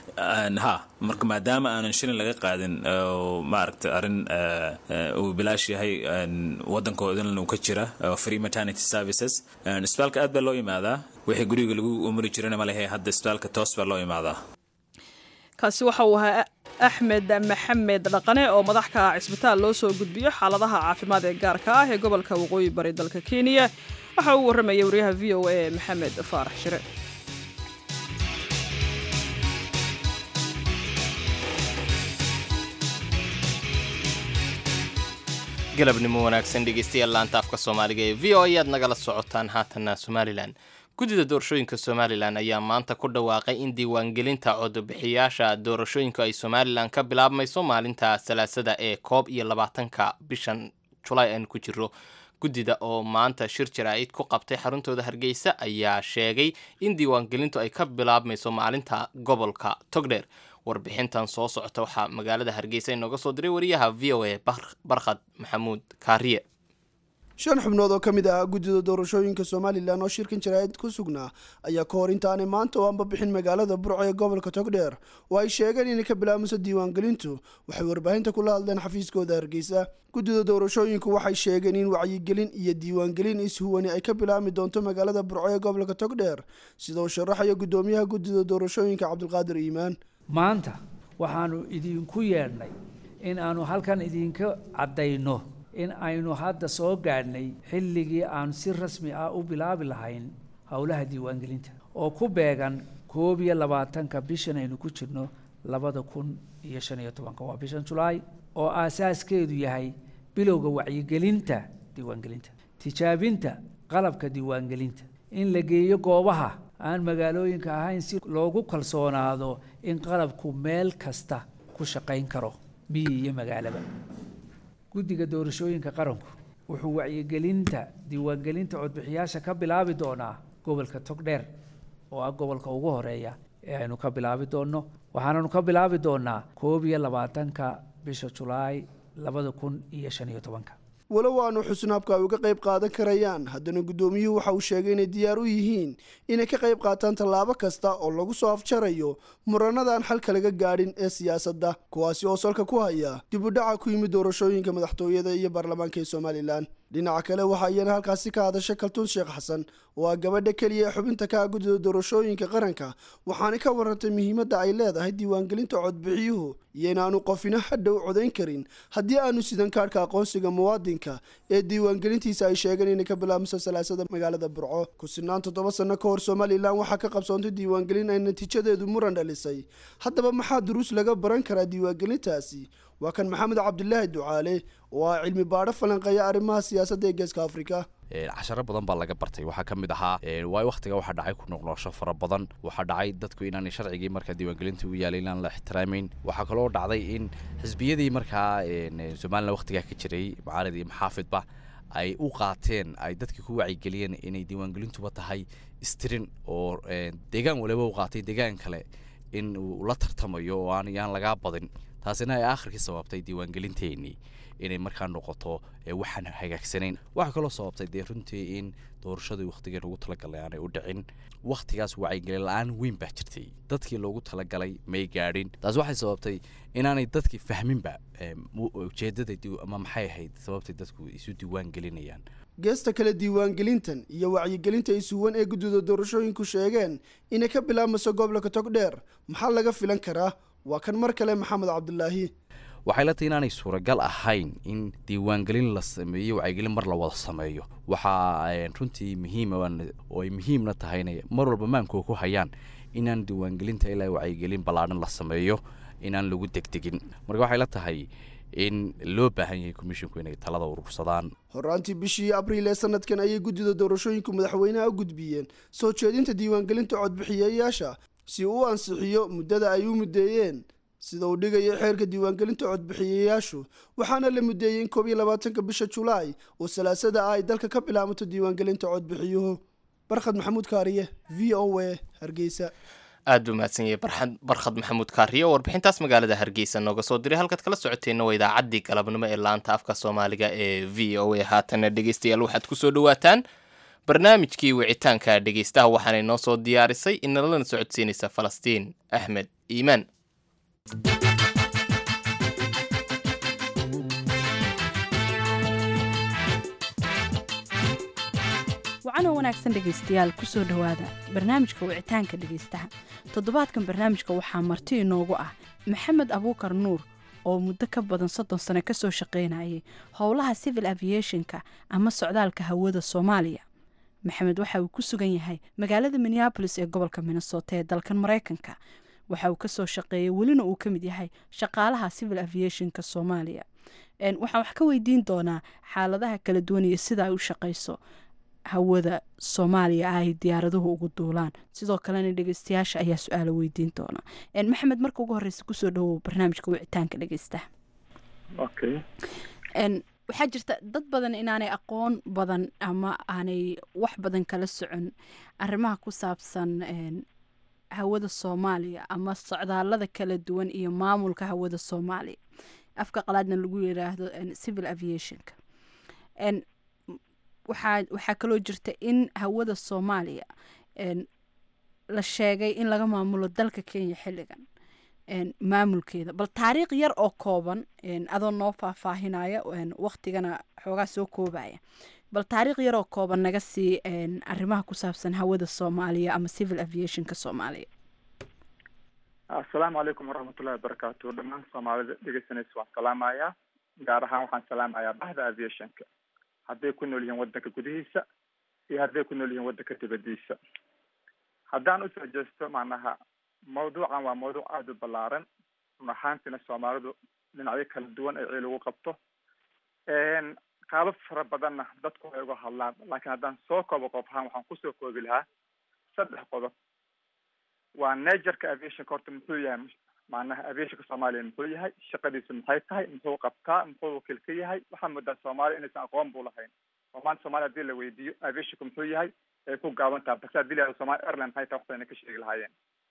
ha marka maadaama aanan shilin laga qaadin maaragta arrin uu bilaash yahay waddankoodan uu ka jira free maternity services isbitaalka aad baa loo yimaadaa wixii guriga lagu umari jirana ma lehe hadda isbitaalka toos baa loo yimaadaa kaasi waxa uu ahaa axmed maxamed dhaqane oo madax ka ah cisbitaal loo soo gudbiyo xaaladaha caafimaad ee gaarka ah ee gobolka waqooyi bari dalka kenya waxa uu warramayay wariyaha v o a maxamed faarax shire galabnimo wanaagsan dhegeystayaal laanta afka soomaaliga ee v o ayaad nagala socotaan haatanna somalilan guddida doorashooyinka somalilan ayaa maanta ku dhawaaqay in diiwaangelinta codbixiyaasha doorashooyinku ay somalilan ka bilaabmayso maalinta salaasada ee koob iyo labaatanka bishan julaay aan ku jiro guddida oo maanta shir jaraa'id ku qabtay xaruntooda hargeysa ayaa sheegay in diiwaangelintu ay ka bilaabmayso maalinta gobolka togdheer warbixintan soo socota waxaa magaalada hargeysa inooga soo diray wariyaha v o a barkhad maxamuud kaariye shan xubnood oo ka mid ah guddida doorashooyinka somalilan oo shirkan jaraa'id ku sugnaa ayaa ka hor intaanay maanta oo aanba bixin magaalada burco ee gobolka togdheer oo ay sheegeen inay ka bilaabmayso diiwaangelintu waxay warbaahinta kula hadleen xafiiskooda hargeysa guddida doorashooyinku waxay sheegeen in wacyigelin iyo diiwaangelin ishuwani ay ka bilaabmi doonto magaalada burco ee gobolka togdheer sida uu sharaxayo guddoomiyaha guddida doorashooyinka cabdulqaadir iimaan maanta waxaanu idinku yeedhnay in aanu halkan idinka caddayno in aynu hadda soo gaadhnay xilligii aan si rasmi ah u bilaabi lahayn howlaha diiwaangelinta oo ku beegan koob iyo labaatanka bishan aynu ku jirno labada kun iyo shan iyo tobanka waa bishan julaay oo aasaaskeedu yahay bilowga wacyigelinta diiwaangelinta tijaabinta qalabka diiwaangelinta in la geeyo goobaha aan magaalooyinka ahayn si loogu kalsoonaado in qalabku meel kasta ku shaqayn karo miyi iyo magaalaba guddiga doorashooyinka qaranku wuxuu wacyigelinta diiwaangelinta codbixiyaasha ka bilaabi doonaa gobolka togdheer oo ah gobolka ugu horeeya ee aynu ka bilaabi doonno waxaananu ka bilaabi doonaa koob iyo labaatanka bisha julaay labada kun iyo shan iyo tobanka walow aanu xusn habka ay uga qayb qaadan karayaan haddana guddoomiyuhu waxa uu sheegay inay diyaar u yihiin inay ka qayb qaataan tallaabo kasta oo lagu soo afjarayo muranadaan xalka laga gaadhin ee siyaasadda kuwaasi oo salka ku haya dib u dhaca ku yimid doorashooyinka madaxtooyada iyo baarlamaanka ee somalilan dhinaca kale waxaa iyana halkaasi ka hadashay kaltuun sheekh xasan oo ah gabadha keliya ee xubinta ka ah guddida doorashooyinka qaranka waxaana ka warantay muhiimadda ay leedahay diiwaangelinta codbixiyuhu iyo inaanu qofina hadhow codayn karin haddii aanu sidan kaadhka aqoonsiga muwaadinka ee diiwaangelintiisa ay sheegeen inay ka bilaabmayso salaasada magaalada burco ku sinaan toddoba sanno ka hor somalilan waxaa ka qabsoontay diiwaangelin ay natiijadeedu muran dhalisay haddaba maxaa duruus laga baran karaa diiwaangelintaasi waa kan maxamed cabdilaahi ducaale oo ah cilmi baadho falanqeeya arrimaha siyaasadda ee geeska afrika casharo badan baa laga bartay waxaa ka mid ahaa waayo wakhtiga waxaa dhacay ku noqnoqosho fara badan waxaa dhacay dadku inaanay sharcigii markaa diiwaangelinta u yaalay inaan la ixtiraamayn waxaa kaloo dhacday in xisbiyadii markaa somalilan wakhtigaa ka jiray mucaarad iyo maxaafidba ay u qaateen ay dadkii ku wacyigeliyeen inay diiwaangelintuba tahay istirin oo deegaan waliba u qaatay deegaan kale in uu la tartamayo oo aan yaan lagaa badin taasina ay aakhirkii sababtay diiwaangelinteenii inay markaa noqoto waxaan hagaagsanayn waxaa kaloo sababtay dee runtii in doorashadii wakhtigii loogu talagalay aanay u dhicin wakhtigaas wacyigelin la-aan weyn baa jirtay dadkii loogu talagalay may gaadhin taas waxay sababtay inaanay dadkii fahminba ujeedada ama maxay ahayd sababtay dadku isu diiwaan gelinayaan geesta kale diiwaangelintan iyo wacyigelinta isuwan ee guddida doorashooyinku sheegeen inay ka bilaabmayso gobolka togdheer maxaa laga filan karaa waa kan mar kale maxamed cabdilaahi waxay la tahay inaanay suuragal ahayn in diiwaangelin la sameeyo wacyigelin mar la wada sameeyo waxaa runtii muhiima oo ay muhiimna tahay inay mar walba maankoo ku hayaan inaan diiwaangelinta ilaa wacyigelin ballaadhan la sameeyo inaan lagu degdegin marka waxay la tahay in loo baahan yahay komishinku inay talada urursadaan horaantii bishii abriil ee sanadkan ayay guddida doorashooyinku madaxweynaha u gudbiyeen soo jeedinta diiwaangelinta codbixiyayaasha si uu u ansixiyo muddada ay u muddeeyeen sida uu dhigayo xeerka diiwaangelinta codbixiyayaashu waxaana la muddeeyey in koob iyo labaatanka bisha julaay oo salaasada ah ay dalka ka bilaabato diiwaangelinta codbixiyuhu barkhad maxamuud kaariye v o a hargeysa aad buu mahadsan yahay barxad barkhad maxamuud kaariye oo warbixintaas magaalada hargeysa nooga soo diray halkaad kala socoteenna waa idaacaddii galabnimo ee laanta afka soomaaliga ee v o a haatana dhegeystayaal waxaad kusoo dhawaataan barnaamijkii wicitaanka dhegeystaha waxaanay noo soo diyaarisay inalana socodsiinaysa falastiin axmed iimaan wacanoo wanaagsan dhegaystayaal kusoo dhowaada barnaamijka wicitaanka dhegaystaha toddobaadkan barnaamijka waxaa marti inoogu ah maxamed abuukar nuur oo muddo ka badan soddon sano kasoo shaqaynayay howlaha civil aviationka ama socdaalka hawada soomaaliya maxamed waxa uu ku sugan yahay magaalada minneabolis ee gobolka minnesota ee dalkan mareykanka waxa uu kasoo shaqeeyay welina uu ka mid yahay shaqaalaha civil aviationka soomaaliya waxaan wax ka weydiin doonaa xaaladaha kala duwan iyo sida ay u shaqeyso hawada soomaaliya ah ay diyaaraduhu ugu duulaan sidoo kalena dhegeystayaasha ayaa su-aalo weydiin doona maxamed marka ugu horeysa kusoo dhawow barnaamijka wicitaanka dhegeystaha waxaa jirta dad badan inaanay aqoon badan ama aanay wax badan kala socon arrimaha ku saabsan hawada soomaaliya ama socdaalada kala duwan iyo maamulka hawada soomaaliya afka qalaadna lagu yiraahdo civil aviationka waxaa waxaa kaloo jirta in hawada soomaaliya la sheegay in laga maamulo dalka kenya xilligan maamulkeeda bal taariikh yar oo kooban adoo noo faahfaahinaya waktigana xoogaa soo koobaya bal taariikh yar oo kooban naga sii arrimaha ku saabsan hawada soomaaliya ama civil aviationka soomaaliya assalaamu calaykum waraxmatullahi wabarakaatu dhammaan soomaalida dhegeysanaysa waan salaamayaa gaar ahaan waxaan salaamayaa bahda aviationka hadday ku nool yihiin waddanka gudihiisa iyo hadday ku nool yihiin waddanka dibadiisa haddaan usoo jeesto macnaha mawduucan waa mawduuc aada u ballaaran run ahaantiina soomaalidu dhinacyo kala duwan ay ciil ugu qabto qaabab fara badanna dadku way uga hadlaan laakiin haddaan soo koobo qof ahaan waxaan kusoo koobi lahaa saddex qodob waa nagerka aviationka horta muxuu yahay macnaha aviationka soomaaliya muxuu yahay shaqadiisu maxay tahay muxuu qabtaa muxuu wakiil ka yahay waxaa moodaa soomaaliya inaysan aqoon bu lahayn oo maanta soomaaliya hadii la weydiiyo aviationka muxuu yahay ay ku gaaban tahay balse hadii la yihahdo somalia airline maxay tahay waxbayna ka sheegi lahaayeen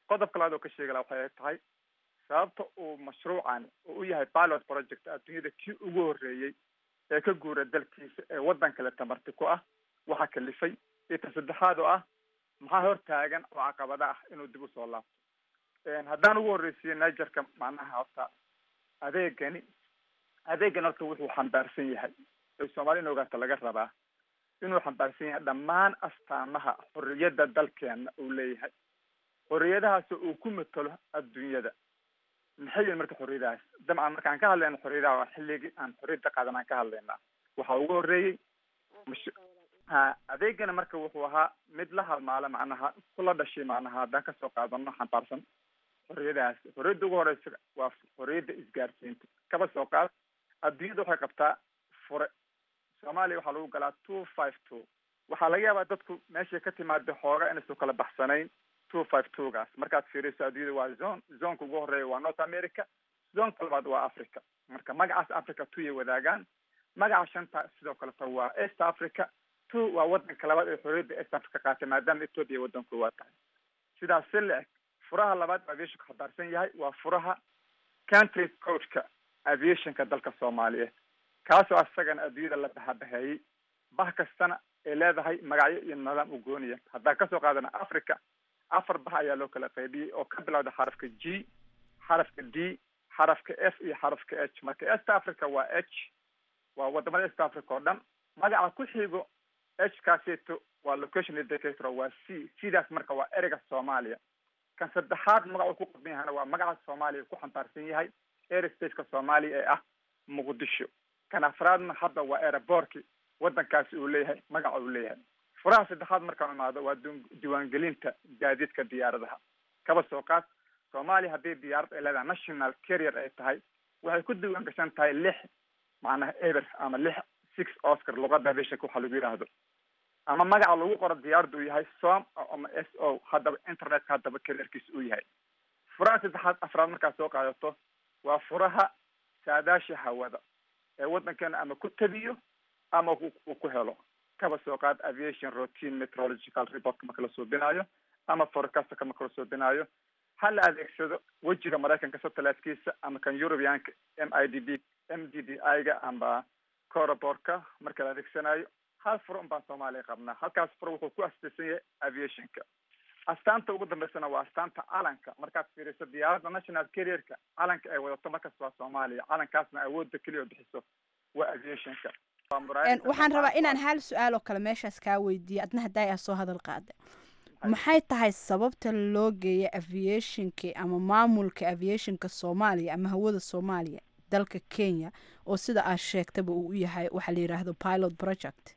qodobka labaad oo ka sheegi laha waxay tahay sababta uu mashruucan uu u yahay pilot project adduunyada kii ugu horreeyey ee ka guura dalkiisa ee waddan kale tamarti ku ah waxaa kalifay iyo ta saddexaad oo ah maxaa hor taagan oo caqabada ah inuu dib usoo laabto haddaan ugu horreysiiyo nigerka macnaha horta adeegani adeegan horta wuxuu xambaarsan yahay ee soomaali in ogaata laga rabaa inuu xambaarsan yahay dhammaan astaamaha xorriyadda dalkeena uu leeyahay xorriyadahaas uu ku matalo adduunyada maxay yihin marka xorriyadahaas dabcan markaan ka hadlayna xorriyadaha waa xilligii aan xorriyadda qaadan aan ka hadlaynaa waxaa ugu horreeyey mash ha adeegana marka wuxuu ahaa mid la halmaala macnaha kula dhashay macnaha haddaan kasoo qaadano xambaarsan xorriyadahaas xorriyadda ugu horeysa waa xorriyadda isgaarsiinta kaba soo qaad adduunyada waxay qabtaa fure soomaaliya waxaa lagu galaa two five two waxaa laga yaabaa dadku meeshay ka timaada xooga inaysan kala baxsanayn two five two gaas markaad fiiriso adduunyada waa zone zoneka ugu horeeya waa north america zoneka labaad waa africa marka magacaas africa two yay wadaagaan magaca shanta sidoo kaleta waa east africa two waa wadanka labaad ee xorriyadda east africa qaatay maadaama ethoopia waddan koowaad tahay sidaas si la eg furaha labaad aviationka xabaarsan yahay waa furaha country codeka aviationka dalka soomaaliyeed kaasoo asagana adduunyada la bahabaheeyey bah kastana ay leedahay magacyo iyo nidaam u gooniya haddaan kasoo qaadana africa afar bah ayaa loo kala qaybiyey oo ka bilowda xarafka g xarafka d xarafka f iyo xarafka h marka east africa waa h waa wadamada east africa oo dhan magaca ku xigo h kaaseeto waa location indicator waa c sidaas marka waa ereyga soomaaliya kan saddexaad magacu ku qadban yahana waa magaca soomaaliya ku xambaarsan yahay airspace-ka soomaaliya ee ah muqdisho kan afraadna hadda waa aerobortki wadankaasi uu leeyahay magaca uu leeyahay furaha saddexaad markaan imaado waa diiwaangelinta gaadiidka diyaaradaha kaba soo qaad soomaaliya haddii diyaarad ay leedahay national carrier ay tahay waxay ku diiwaan gashan tahay lix macnaha eber ama lix six oscar luqada aviationka waxaa lagu yidhaahdo ama magaca lagu qoro diyaaradda uu yahay som ama s o haddaba internetka haddaba carrierkiisa uu yahay furaha saddexaad afraad markaad soo qaadato waa furaha saadaasha hawada ee waddankeena ama ku tabiyo ama uu ku helo kaba soo qaad aviation routine meteorological reportka marka la suubinaayo ama forecastka marka la suubinaayo ha la adeegsado wejiga maraykanka satellitekiisa ama kan europeanka m i d b m d d i ga amba coraborka marka la adeegsanayo hal furo un baan soomaaliya qabnaa halkaas furo wuxuu ku astaysan yahay aviationka astaanta ugu dambeysana waa astaanta calanka markaad fiiriso diyaaradda national carrierka calanka ay wadato markasta waa soomaaliya calankaasna awoodda keliya oo bixiso waa aviationka waxaan rabaa inaan hal su-aal oo kale meeshaas kaa weydiiyo adna haddaa aa soo hadal qaada maxay tahay sababta loo geeya aviationka ama maamulka aviationka soomaaliya ama hawada soomaaliya dalka kenya oo sida aad sheegtaba uu u yahay waxaa la yidhaahdo pilot project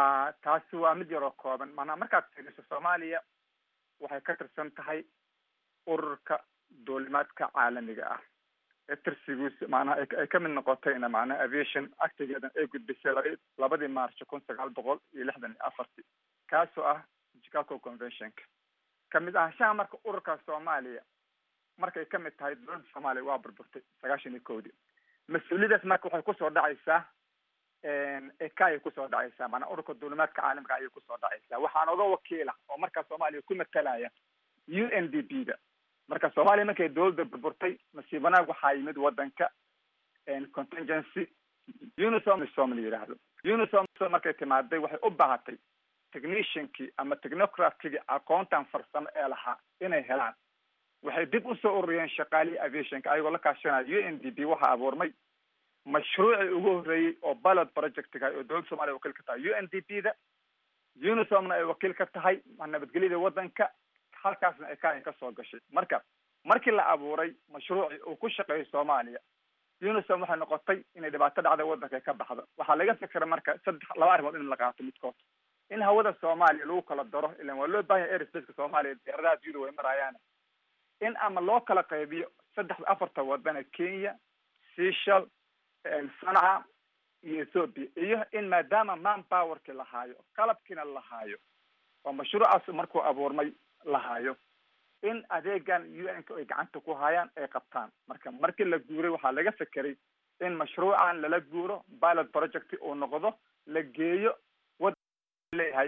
taasi waa mid yaroo kooban maanaa markaad fiiriso soomaaliya waxay ka tirsan tahay ururka duulimaadka caalamiga ah ee tirsigiisa macnaha ay ka mid noqotayna macnaha aviation actigeedan ay gudbisay laba labadii march kun sagaal boqol iyo lixdan iyo afartii kaasoo ah chicago conventionka kamid ahaanshaha marka ururka soomaaliya markay ka mid tahay dowladda soomaaliya waa burburtay sagaashan iyo kowdii mas-uuliyadaas marka waxay kusoo dhacaysaa eka ayay kusoo dhacaysaa maanaa ururka duulimaadka caalamiga ayay kusoo dhacaysaa waxaan oga wakiila oo markaa soomaaliya ku matalaya u n d b da marka soomaaliya markay dowladda burburtay nasiib wanaag waxaa yimid wadanka contingency unisom som la yidhaahdo unisom markay timaaday waxay u baahatay techniciankii ama technocratkigii aqoontan farsamo ee lahaa inay helaan waxay dib usoo ururiyeen shaqaalihii aviationka ayagoo la kaashanaya u n d b waxaa abuurmay mashruucii ugu horreeyey oo pilot projectga oo dowladda soomaliya wakiil ka tahay u n d b da unisomna ay wakiil ka tahay nabadgelyada wadanka halkaasna ay ka ka soo gashay marka markii la abuuray mashruucii uu ku shaqeeyo soomaaliya unisom waxay noqotay inay dhibaato dhacda wadanka ka baxdo waxaa laga fikira marka saddex laba arrimood in la qaato midkood in hawada soomaaliya lagu kala daro ilan waa loo bahan yahay airspace-ka soomaaliya diyaaradaha adunyada way marayaan in ama loo kala qaybiyo saddexda afarta wadana kenya seychel sanca iyo ethoopia iyo in maadaama man powerkii lahaayo qalabkiina lahaayo oo mashruucaas markuu abuurmay lahaayo in adeegan u n ka ay gacanta ku hayaan ay qabtaan marka markii la guuray waxaa laga fekeray in mashruucan lala guuro pilot project uu noqdo la geeyo wad leeyahay in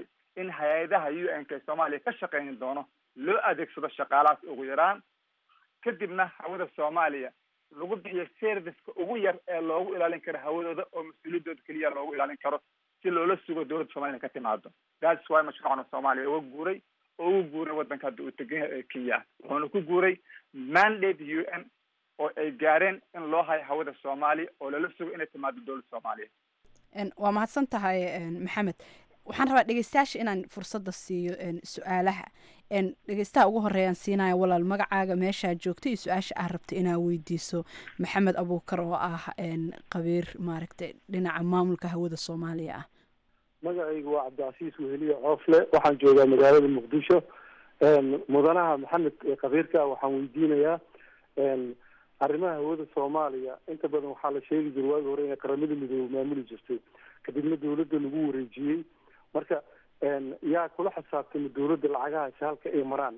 in hay-adaha u n k soomaaliya ka shaqayn doono loo adeegsado shaqaalahaas ugu yaraan kadibna hawada soomaaliya lagu bixiyo serviceka ugu yar ee loogu ilaalin karo hawadooda oo mas-uuliyadooda keliya loogu ilaalin karo si loola sugo dowladda somalia ka timaado that's why mashruucana soomaaliya uga guuray oo ugu guuray waddanka hadda uu tegan yahay ee kenya wuxuuna ku guuray mandate u n oo ay gaareen in loo hayo hawada soomaaliya oo lala sugo inay timaado dowladda soomaaliya waa mahadsan tahay maxamed waxaan rabaa dhegeystayaasha inaan fursadda siiyo su-aalaha dhegeystaha ugu horeeyaan siinaya walaal magacaaga meeshaa joogta iyo su-aasha aad rabta inaad weydiiso maxamed abuukar oo ah qabiir maaragtay dhinaca maamulka hawada soomaaliya ah magacaygu waa cabdicasiis weheliye coofle waxaan joogaa magaalada muqdisho mudanaha maxamed qabiirka waxaan weydiinayaa arrimaha hawada soomaaliya inta badan waxaa la sheegi jiray waagi hore inay qaramada midoobe maamuli jirtay kadibna dawladda lagu wareejiyey marka yaa kula xisaabtama dawladda lacagahaasi halka ay maraan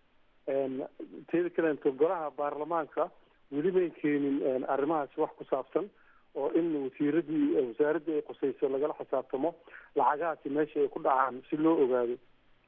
teeda kaleeto golaha baarlamaanka weli may keenin arrimahaasi wax ku saabsan oo in wasiiradii wasaaradii ay qusayso lagala xisaabtamo lacagahaasi meesha ay ku dhacaan si loo ogaado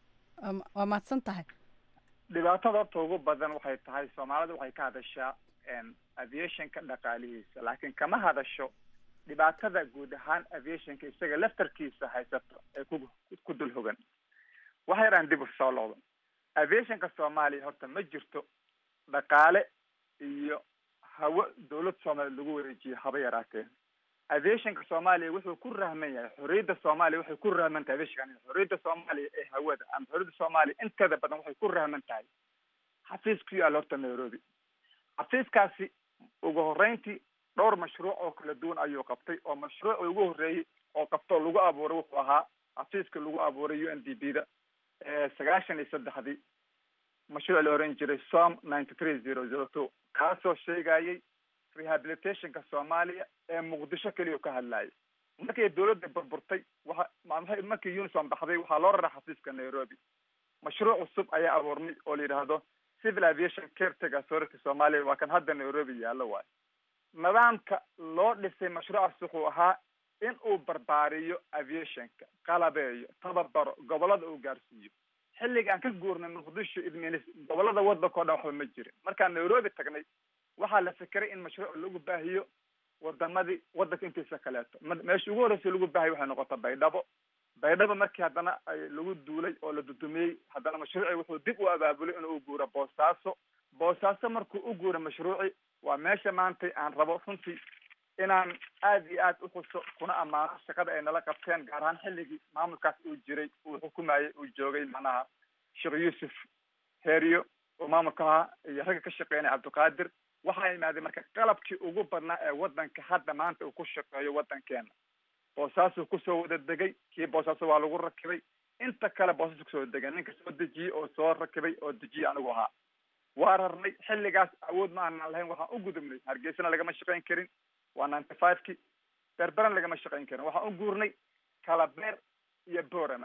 waa mahadsan tahay dhibaatada horta ugu badan waxay tahay soomaalida waxay ka hadashaa aviationka dhaqaalihiisa laakiin kama hadasho dhibaatada guud ahaan aviationka isaga laftarkiisa haysato ee ku ku dul hogan waxa yaraan dib u soo loodo aviationka soomaaliya horta ma jirto dhaqaale iyo hawo dawlad soomaaliya lagu wareejiyo haba yaraatee aviationka soomaaliya wuxuu ku rahman yahay xorriyadda soomaaliya waxay ku rahman tahay aviationka xorriyadda soomaaliya ee hawada ama xorriyadda soomaaliya inteeda badan waxay ku rahman tahay xafiis ku yaalla horta nairobi xafiiskaasi ugu horreyntii dhowr mashruuc oo kala duwan ayuu qabtay oo mashruucii ugu horreeyey oo qabtoo lagu abuuray wuxuu ahaa xafiiska lagu abuuray u n d b da sagaashan iyo saddexdii mashruuc la oran jiray som ninety three zero zero two kaasoo sheegayay rehabilitationka soomaaliya ee muqdisho keliya ka hadlayay markay dawladda burburtay waxa ma markii unison baxday waxaa loo raraa xafiiska nairobi mashruuc cusub ayaa abuurmay oo la yidhaahdo civil aviation caretaker authority soomaaliya waa kan hadda nairobi yaallo waayo nidaamka loo dhisay mashruucaas wuxuu ahaa in uu barbaariyo aviationka qalabeeyo tababaro gobolada uu gaarsiiyo xilliga aan ka guurnay muqdisho idminis gobolada waddanka o dhan waxba ma jirin markaan nairobi tagnay waxaa la fikiray in mashruuc lagu baahiyo wadamadii waddanka intiisa kaleeto meesha ugu horreysa lagu baahiyo waxay noqota baydhabo baydhabo markii haddana ay lagu duulay oo la dudumiyey haddana mashruucii wuxuu dib u abaabulay inuu u guuro boosaaso boosaaso markuu u guuro mashruuci waa meesha maantay aan rabo runtii inaan aad iyo aad uxuso kuna ammaano shaqada ay nala qabteen gaar ahaan xilligii maamulkaas uu jiray uu xukumayay uu joogay macnaha sheekh yuusuf heeriyo oo maamulka ahaa iyo ragga ka shaqeynaya cabdiqaadir waxaa imaadeen marka qalabkii ugu badnaa ee waddanka hadda maanta uu ku shaqeeyo waddankeena boosaasuu kusoo wada degay kii boosaaso waa lagu rakibay inta kale boosaasu kusoo degay ninka soo dejiyey oo soo rakibay oo dejiyey anigu ahaa waa rarnay xilligaas awood ma aanan lahayn waxaan u gudubnay hargeysana lagama shaqayn karin waa ninety five ki berberan lagama shaqayn karin waxaan u guurnay kalabeer iyo borama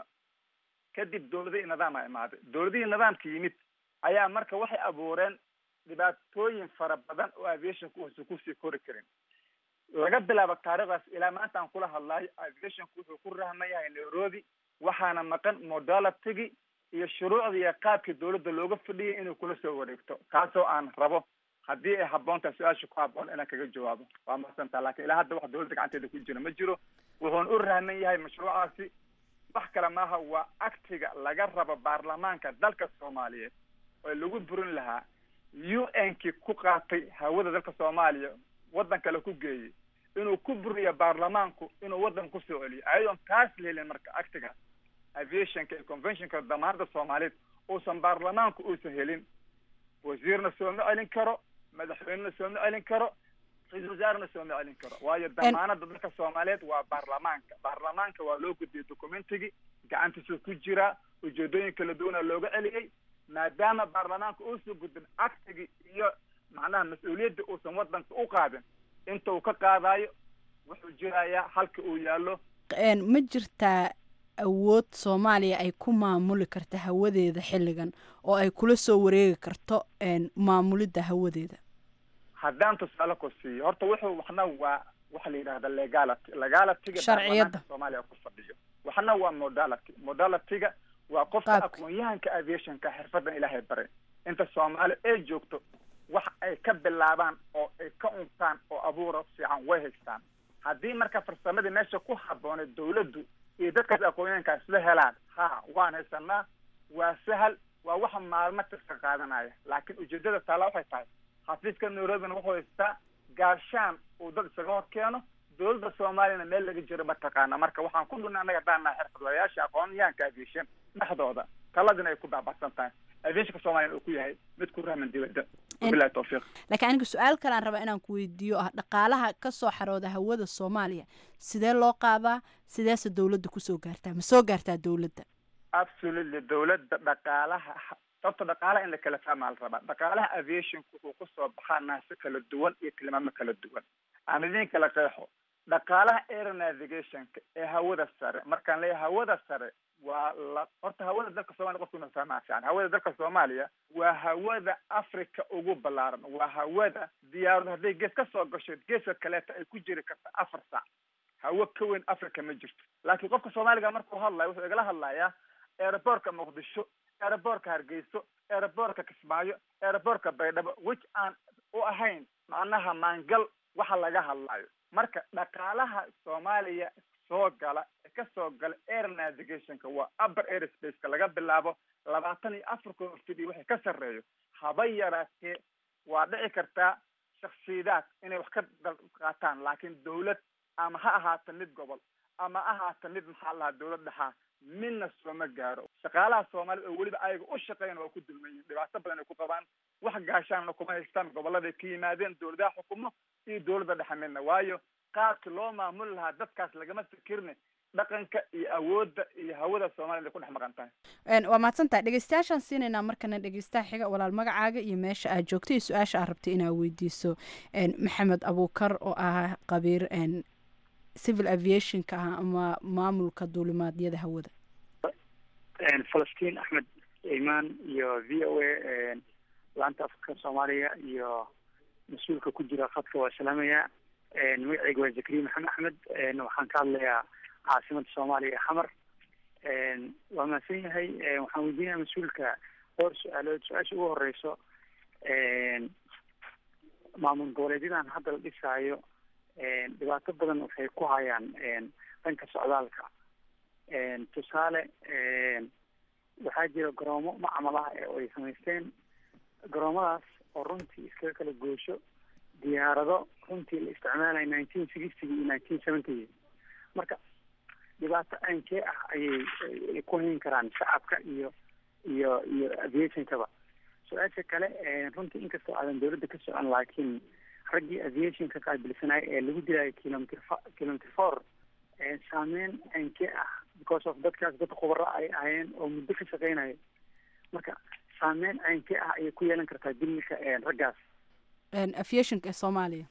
kadib dawladihii nidaama imaaday dawladihii nidaamka yimid ayaa marka waxay abuureen dhibaatooyin fara badan oo aviationka uusan kusii kori karin laga bilaabo taarikhdaas ilaa maanta aan kula hadlayo aviationka wuxuu ku rahman yahay nairobi waxaana maqan modalitigi iyo shuruucdii iyo qaabkii dawladda looga fadhiyay inuu kula soo wareegto kaasoo aan rabo haddii ay habboontaha su-aasha ku habboon inaan kaga jawaabo waa mahadsantaa lakin ilaa hadda wax dawladda gacanteeda ku jira ma jiro wuxuuna u rahman yahay mashruucaasi wax kale maaha waa aktiga laga rabo baarlamaanka dalka soomaaliyeed oo lagu burin lahaa u n kii ku qaatay hawada dalka soomaaliya waddan kale ku geeyey inuu ku buriyo baarlamaanku inuu waddan kusoo celiyo ayadoon taas la helin marka actiga aviationka iyo conventionka damaanada soomaaliyeed uusan baarlamaanku uusan helin wasiirna sooma celin karo madaxweynena sooma celin karo ra-isul wasaarena sooma celin karo waayo damaanada dalka soomaaliyeed waa baarlamaanka baarlamaanka waa loo gudbiyey documentigii gacantiisuu ku jiraa ujeedooyin kala duwana looga celiyey maadaama baarlamaanka uusan gudbin actigii iyo macnaha mas-uuliyadda uusan waddanka u qaadin inta uu ka qaadayo wuxuu jirayaa halka uu yaallo ma jirtaa awood soomaaliya ay ku maamuli karta hawadeeda xilligan oo ay kula soo wareegi karto maamulidda hawadeeda haddaan tusaale ku siiyo horta wuxuu waxna waa waxa la yidhahda legality legalityga Sharciyadda. baarlamaanka soomaaliya ku fadhiyo waxna waa modality modalityga waa qofka Qaabka. aqoon-yahanka aviationka xirfadan ilaahay baray inta soomaali ay joogto wax ay ka bilaabaan oo ay ka untaan oo abuura fiican way haystaan haddii marka farsamadii meesha ku habboonay dawladdu iyo dadkaas aqoon-yahanka isla helaan ha waan haysanaa waa sahal waa waxa maalmo tirka qaadanaya laakiin ujeedada taala waxay tahay xafiiska nairobina wuxuu haystaa gaashaan uu dad isaga hor keeno dowladda soomaaliyana meel laga jiro mataqaana marka waxaan ku dhunay annaga dhaanaa xirfadlayaasha aqoon-yahanka aviation dhexdooda taladina ay ku baabacsan tahay aviationka soomaaliyana uu ku yahay mid ku rahman dibadda wabilahi tawfiiq laakiin aniga su-aal kale aan rabaa inaan ku weydiiyo ah dhaqaalaha ka soo xarooda hawada soomaaliya sidee loo qaadaa sideese dowladda kusoo gaartaa ma soo gaartaa dowladda absolutely dowladda dhaqaalaha sababta dhaqaalaha in la kala fahmaa la rabaa dhaqaalaha aviationku wuxuu kusoo baxaa naase kala duwan iyo tilmaamo kala duwan aan idin kala qeexo dhaqaalaha air navigationka ee hawada sare markaan leeyahay hawada sare waa la horta hawada dalka soomaliya qofku inuu fahmaa fiican hawada dalka soomaaliya waa hawada africa ugu ballaaran waa hawada diyaaradu hadday gees ka soo gasho geeska kaleeta ay ku jiri karta afar saac hawo ka weyn africa ma jirto laakiin qofka soomaaliga markuu hadlayo wuxuu igala hadlayaa aeroboortka muqdisho aeroboortka hargeyso aeroboortka kismaayo aeroboortka baydhabo which aan u ahayn macnaha maangal waxa laga hadlayo marka dhaqaalaha soomaaliya soo gala ee ka soo gala air navigationka waa upper airspace-ka laga bilaabo labaatan iyo afar kun oo fid iyo wixii ka sarreeyo haba yaraatee waa dhici kartaa shaksiyadaad inay wax ka dal qaataan laakiin dawlad ama ha ahaata mid gobol ama ha ahaata mid maxaa la dhahaa dawlad dhexaa midna sooma gaaro shaqaalaha soomaalida oo weliba ayaga u shaqeyn waa ku dulman yihin dhibaato badan ay ku qabaan wax gaashaanna kuma haystaan goboladay ka yimaadeen dawladaha xukumo iyo dawladda dhexe midna waayo qaabki loo maamuli lahaa dadkaas lagama fikirne dhaqanka iyo awoodda iyo hawada soomaliya ay ku dhex maqan tahay Een, waa mahadsantahay dhegeystayaashaan siinaynaa markana dhegeystaha xiga walaal magacaaga iyo meesha aad joogto iyo su-aasha aad rabtay inaad weydiiso een, maxamed abuukar oo ah qabiir een, civil aviationka ah ama maamulka duulimaadyada hawada falastiin axmed imaan iyo v o a laanta afka soomaaliya iyo mas-uulka ku jira khadka waa salaamaya magacayga waa zakariya maxamed axmed waxaan ka hadlayaa caasimada soomaaliya ee xamar waa mahadsan yahay waxaan weydiinaya mas-uulka dhowr su-aalood su-aasha ugu horeyso maamul goboleedyadan hadda la dhisaayo dhibaato badan waxay ku hayaan dhanka socdaalka tusaale waxaa jira garoomo macmal ah ee ay samaysteen garoomadaas oo runtii iskaga kala goosho diyaarado runtii la isticmaalaya nineteen sixty iyo nineteen seventy marka dhibaato aankee ah ayay ay ku hayn karaan shacabka iyo iyo iyo aviationkaba su-aasha kale runtii inkastoo aadan dawladda ka socon laakiin raggii aviationka qaabilsanay ee lagu dilaayo kilometer kilometer four saameyn aankee ah because of dadkaas dad khubaro ay ahayeen oo muddo ka shaqeynayo marka saameyn aankee ah ayay ku yeelan kartaa dilka raggaas Een, aviationka ee soomaaliya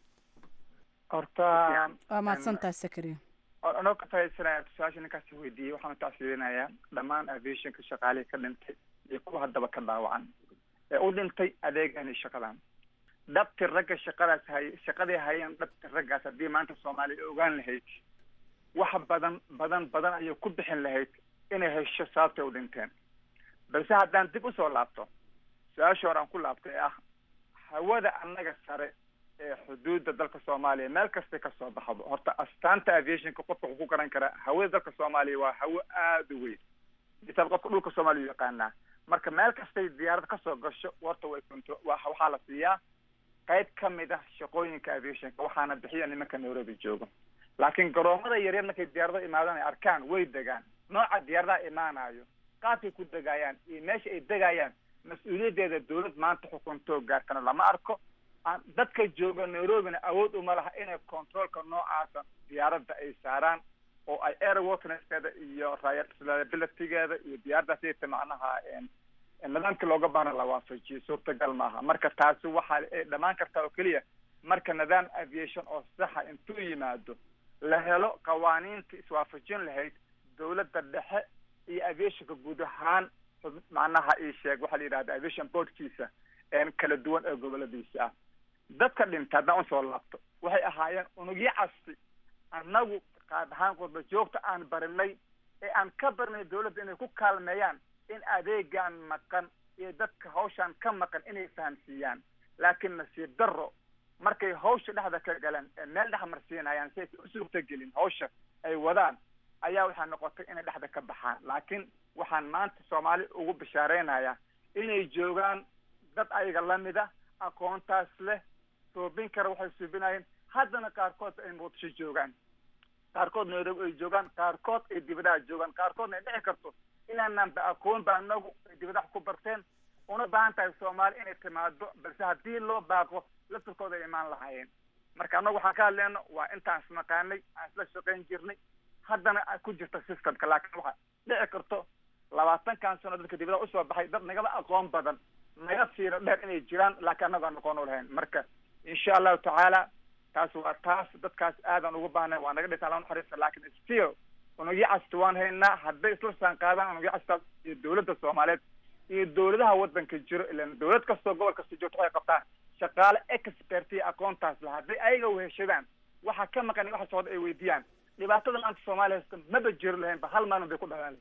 horta waa mahadsantahay sakariya anoo ka fahaysanaya su-aasha ninkaas weydiiyey waxaan taasiirinayaa dhammaan aviationka shaqaalihii ka dhintay iyo kuwa haddaba ka dhaawacan ee u dhintay adeegani shaqadan dhabti ragga shaqadaas hay shaqadii hayeen dhabti raggaas haddii maanta soomaaliya ogaan lahayd wax badan badan badan ayay ku bixin lahayd inay hesho sababtay u dhinteen balse haddaan dib usoo laabto su-aasha hore aan ku laabtay ee ah hawada annaga sare ee xuduudda dalka soomaaliya meel kastay kasoo baxdo horta astaanta aviationka qofka wuxuu ku garan karaa hawada dalka soomaaliya waa hawo aada u weyn isaab qofka dhulka soomaaliya u yaqaanaa marka meel kastay diyaarad kasoo gasho warta way kunto wa waxaa la siiyaa qayb ka mid ah shaqooyinka aviationka waxaana bixiya nimanka nairobi joogo laakiin garoomada yaryar markay diyaarado imaadaan ay arkaan way degaan nooca diyaaradaha imaanayo qaabkay ku degaayaan iyo meesha ay degayaan mas-uuliyaddeeda dawlad maanta xukuntoo gaartana lama arko aan dadka jooga nairobina awood uma laha inay controolka noocaasa diyaaradda ay saaraan oo ay airworthineskeeda iyo reliabilitygeeda iyo diyaaraddaas ayta macnaha nidaamkii looga baahna la waafajiyo suurtagal maaha marka taasi waxaa ay dhamaan kartaa oo keliya marka nidaam aviation oo saxa intuu yimaado la helo qawaaniinta iswaafajin lahayd dawladda dhexe iyo aviationka guud ahaan macnaha ii sheeg waxaa la yidhahda aviation boardkiisa kala duwan ee goboladiisa ah dadka dhintay haddaan usoo laabto waxay ahaayeen unugyo casti annagu qaad ahaan qurba joogta aan barinay ee aan ka barnay dawladda inay ku kaalmeeyaan in adeegan maqan iyo dadka hawshaan ka maqan inay fahamsiiyaan laakiin nasiib darro markay hawsha dhexda ka galeen ee meel dhex marsiinayaan si aysan u suurtagelin hawsha ay wadaan ayaa waxaa noqotay inay dhexda ka baxaan laakiin waxaan maanta soomaali ugu bishaareynaya inay joogaan dad ayaga lamida aqoontaas leh suubin kara waxay suubinayeen haddana qaarkood ay muqdisho joogaan qaarkood nairobi ay joogaan qaarkood ay dibadaha joogaan qaarkoodna ay dhici karto inaanaan ba aqoon ba anagu ay dibadaha ku barteen una baahan tahay soomaali inay timaado balse haddii loo baaqo laftirkooda ay imaan lahaayeen marka annagu waxaan ka hadleyno waa intaan isnaqaanay aan isla shaqayn jirnay haddana ku jirta systemka laakiin waxaa dhici karto labaatankan sano dadka dibadaha usoo baxay dad nagaba aqoon badan naga fiiro dheer inay jiraan laakiin annagu aan aqoon u lahayn marka insha allahu tacaala taas waa taas dadkaas aadan ugu baahnay waa naga dhintaan laa naxariista laakiin still unugyo casta waan haynaa hadday isla saan qaadaan unugyo castaas iyo dawladda soomaaliyeed iyo dawladaha waddanka jiro ilan dawlad kastoo gobol kasta joogto waxay qabtaan shaqaale expert iyo aqoontaas la hadday ayaga weheshadaan waxa ka maqan waxa socda ay weydiiyaan dhibaatada maanta soomaaliya haysta maba jiro lahaynba hal maalin bay ku dhalaan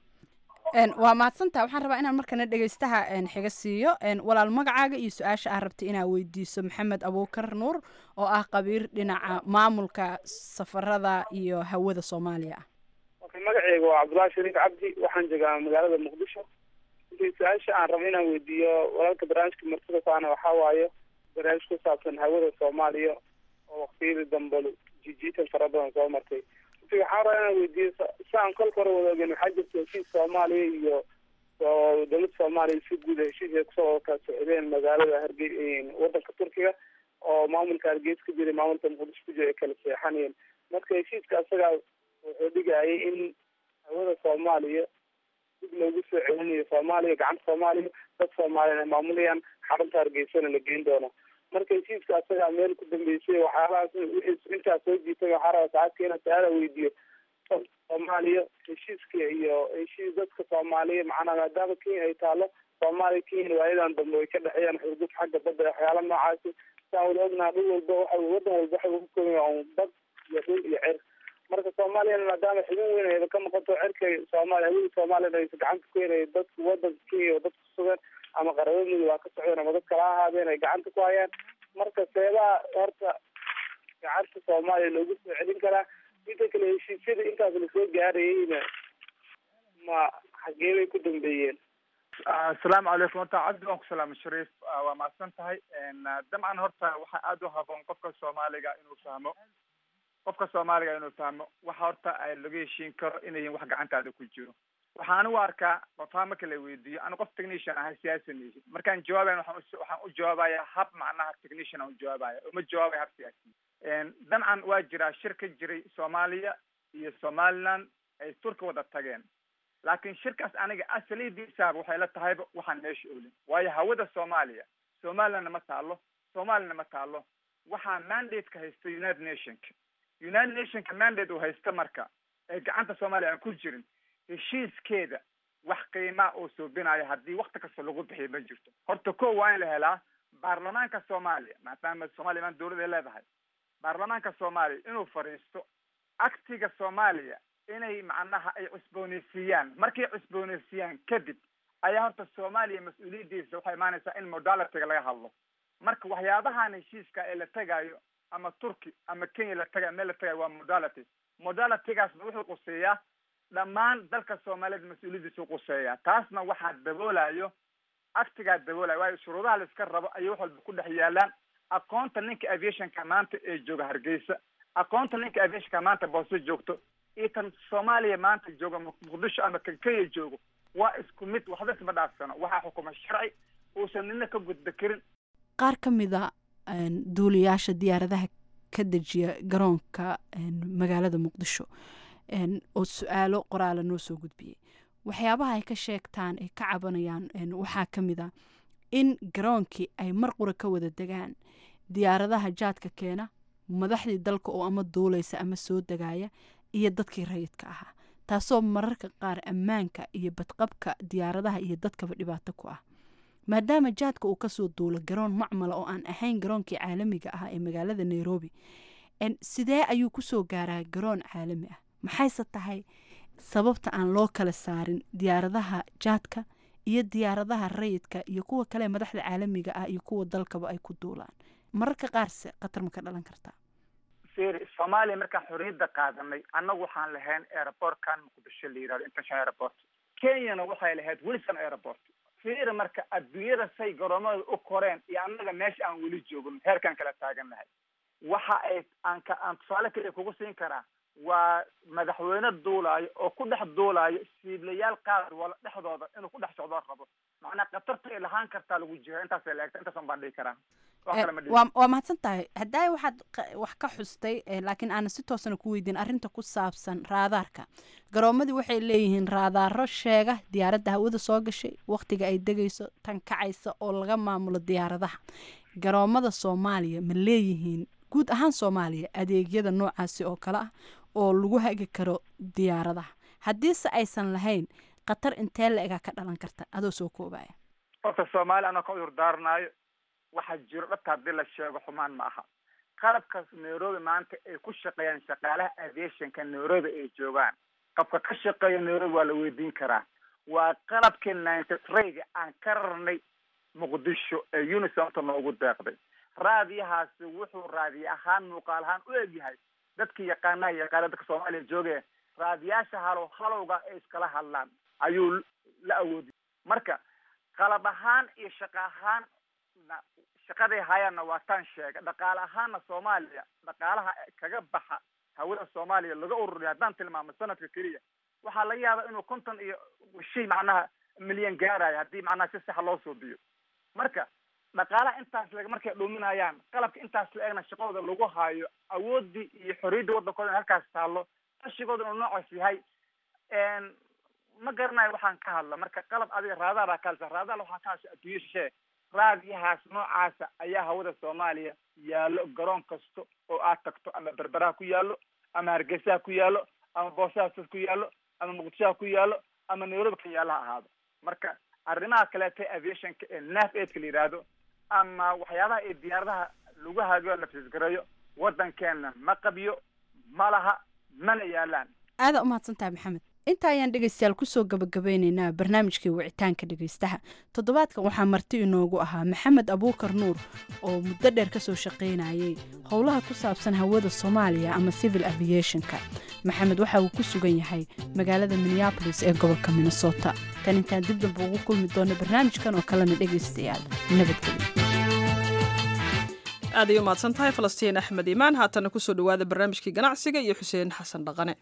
waa mahadsantaha waxaan rabaa inaan markana dhegeystaha xiga siiyo walaal magacaaga iyo su-aasha aa rabtay inaa weydiiso maxamed abuukar nuur oo ah qabiir dhinaca maamulka safarada iyo hawada soomaaliya ah magaceyga waa cabdullahi shariif cabdi waxaan joogaa magaalada muqdisho intii su-aasha aan rabo inaan weydiiyo walaalka barnaamijka martida saana waxaa waaye barnaamij ku saabsan hawada soomaaliya oo waqtiyadii dambe jijiitan fara badan soo martay inti waxaan rabaa inaan weydiiyo si aan kolka hore wada ogen waxaa jirta heshiis soomaaliya iyo dowladda soomaaliya si guud heshiis ay kusoo ka socdeen magaalada harge wadanka turkiga oo maamulka hargeysa ka jiray maamulka muqdisho ku jira ay kala seexanayeen marka heshiiska asagaa wuxuu dhigayay in hawada soomaaliya dib loogu soo celinayo soomaaliya gacanta soomaaliya dad soomaaliyan ay maamulayaan xarunta hargeysana la geyn doono marka heshiiska asagaa meel ku dambeysay waxyaalahaas wixii intaas soo jiitay waxaa rabaa saacadka inaan su-aala weydiiyo soomaaliya heshiiska iyo heshiis dadka soomaaliya macnaa maadaama kenya ay taalo soomaaliya kenya waayadan dambe way ka dhexeeyaan xurgub xagga badda waxyaala noocaasi saan wada ognaha dhul walba waxa wadan walba waxay ugu kooban yahay bad iyo dhul iyo cer marka soomaaliyana maadaama xubin weyn ayba ka noqoto cerka soomaaliya hawada soomaaliyana aysa gacanta ku henay dadka wadanka kenya oo dadka kusugan ama qarabo mudug ha ka socdeen ama dad kala ahaadeen ay gacanta ku hayaan marka seebaha horta gacanta soomaaliya loogu soo celin karaa inta kale heshiisyada intaas lasoo gaarayeyna ma xagee bay ku dambeeyeen asalaamu calaykum horta cabdi waan ku salaama shariif waa mahadsan tahay dabcan horta waxaa aada u haboon qofka soomaaliga inuu fahmo qofka soomaaliga inuu fahmo waxa horta laga heshiin karo inay yihiin wax gacantaada ku jiro waxaan anigu arkaa qofaa marka la weydiiyo anu qof technician ahay siyaasi mihi markaan jawaabayan waxaan waxaan u jawaabaya hab macnaha technician aan u jawaabaya uma jawaabaya hab siyaasi dabcan waa jiraa shir ka jiray soomaaliya iyo somaliland ay turki wada tageen laakiin shirkaas aniga asalidiisaaba waxay la tahayba waxaan meesha olin waayo hawada soomaaliya somalilandna ma taalo somaliyana ma taalo waxaa mandate-ka haysta united nationka united nationka mandate uu haysta marka ee gacanta soomaaliya aan ku jirin heshiiskeeda wax qiimaa oo soobinayo haddii wakti kasta lagu bixiyo ma jirto horta ko waa in la helaa baarlamaanka soomaaliya maadaama soomaaliya maan dawlad ay leedahay baarlamaanka soomaaliya inuu fadhiisto aktiga soomaaliya inay macnaha ay cusbooneysiiyaan markay cusbooneysiiyaan kadib ayaa horta soomaaliya mas-uuliyaddiisa waxay imaanaysaa in modalityga laga hadlo marka waxyaabahan heshiiska ee la tegayo ama turki ama kenya la tagayo meel la tagayo waa modality modalitygaasna wuxuu quseeyaa dhammaan dalka soomaaliyeed mas-uuliyaddiisuu quseeyaa taasna waxaa daboolayo aktigaa daboolaya waayo shuruudaha la iska rabo ayay wax walba ku dhex yaalaan aqoonta ninka aviationka maanta ee jooga hargeysa aqoonta ninka aviationka maanta boose joogto iyo tan soomaaliya maanta jooga muqdisho ama kan kenya joogo waa isku mid waxba isma dhaafsano waxaa xukuma sharci uusan nina ka gudba karin qaar ka mida duuliyaasha diyaaradaha ka dejiya garoonka magaalada muqdisho oo su-aalo qoraala noo soo gudbiyey waxyaabaha ay ka sheegtaan ay ka cabanayaan waxaa ka mid a in garoonkii ay mar qura ka wada degaan diyaaradaha jaadka keena madaxdii dalka oo ama duulaysa ama soo degaya iyo dadkii rayidka ahaa taasoo mararka qaar ammaanka iyo badqabka diyaaradaha iyo dadkaba dhibaato ku ah maadaama jaadka uu kasoo duulo garoon macmala oo aan ahayn garoonkii caalamiga ah ee magaalada nairobi sidee ayuu kusoo gaaraa garoon caalami ah maxayse tahay sababta aan loo kala saarin diyaaradaha jaadka iyo diyaaradaha rayidka iyo kuwa kale madaxda caalamiga ah iyo kuwa dalkaba ay ku duulaan mararka qaarse khatar ma ka dhalan kartaa firi soomaaliya markaan xorriyadda qaadanay annagu waxaan lahayn airportkan muqdisho la yidhahdo international airport kenyana waxay lahayd wilson airport fiiri marka adduunyada say garoomada u koreen iyo annaga meesha aan weli joogin heerkaan kala taagannahay waxa ay aan ka aan tusaale kaliya kugu siin karaa waa madaxweyne duulaayo oo ku dhex duulaayo siiblayaal qaar wala dhexdooda inuu ku dhex socdoo rabo macnaa khatarta ay lahaan kartaa lagu jira intaasay laegta intaasan baan dhihi karaa wax kale ma dhihi waa waa mahadsan tahay haddaay waxaad qa- wax ka xustay eh, laakiin aanan si toosana ku weydiin arrinta ku saabsan raadaarka garoomadii waxay leeyihiin raadaaro sheega diyaaradda hawada soo gashay wakhtiga ay degayso tan kacaysa oo laga maamulo diyaaradaha garoomada soomaaliya ma leeyihiin guud ahaan soomaaliya adeegyada noocaasi oo kale ah oo lagu hagi karo diyaaradaha haddiise aysan lahayn khatar intee la egaa ka dhalan karta adoo soo koobaya horta soomaaliya anoo ka cudur daaranayo waxaa jiro dhabta haddii la sheego xumaan ma aha qalabkaas nairobi maanta ay ku shaqeeyaan shaqaalaha aviationka nairobi ay joogaan qofka ka shaqeeya nairobi waa la weydiin karaa waa qalabkii ninety three-ga aan ka rarnay muqdisho ee unisomta noogu deeqday raadiyahaasi wuxuu raadiye ahaan muuqaal ahaan u egyahay dadkii yaqaanaha yaqaana dadka soomaaliya jooge raadiyaasha halow halowga ay iskala hadlaan ayuu la awoodiyay marka qalab ahaan iyo shaqo ahaan na- shaqaday hayaanna waa taan sheega dhaqaale ahaanna soomaaliya dhaqaalaha kaga baxa hawada soomaaliya laga ururiya haddaan tilmaamo sanadka keliya waxaa laga yaabaa inuu konton iyo shay macnaha milyan gaarayo haddii macnaha si sax loo suubiyo marka dhaqaalaha intaas leg markay dhuminayaan qalabka intaas la egna shaqadooda lagu haayo awoodii iyo xorriyadda waddankooda in halkaas taallo qashigooda inuu noocaas yahay n ma garanayo waxaan ka hadla marka qalab adiga raadaara kaalsa raadaar waxaa ka hadsa adduunyo shishee raadiyahaas noocaasa ayaa hawada soomaaliya yaallo garoon kasta oo aad tagto ama berberaha ku yaallo ama hargeysaha ku yaallo ama boosaaas ku yaallo ama muqdishoha ku yaallo ama nairobi ka yaallo ha ahaado marka arrimaha kaleeta aviationka ee naf aidka la yidhaahdo ama waxyaabaha ee diyaaradaha lagu haagiyo la fisgareeyo waddankeena ma qabiyo ma laha mana yaalaan aada u mahadsan tahay maxamed inta ayaan dhegaystayaal kusoo gabagabeyneynaa barnaamijkii wicitaanka dhegaystaha toddobaadkan waxaa marti inoogu ahaa maxamed abuukar nuur oo muddo dheer kasoo shaqaynayay howlaha ku saabsan hawada soomaaliya ama civil aviationka maxamed waxa uu ku sugan yahay magaalada minneabolis ee gobolka minnesota tan intaan dib damba ugu kulmi doono barnaamijkan oo kalena dhegaystayaal nabadgelyo aad ay u mahadsan tahay falastiin axmed iimaan haatana kusoo dhowaada barnaamijkii ganacsiga iyo xuseen xasan dhaqane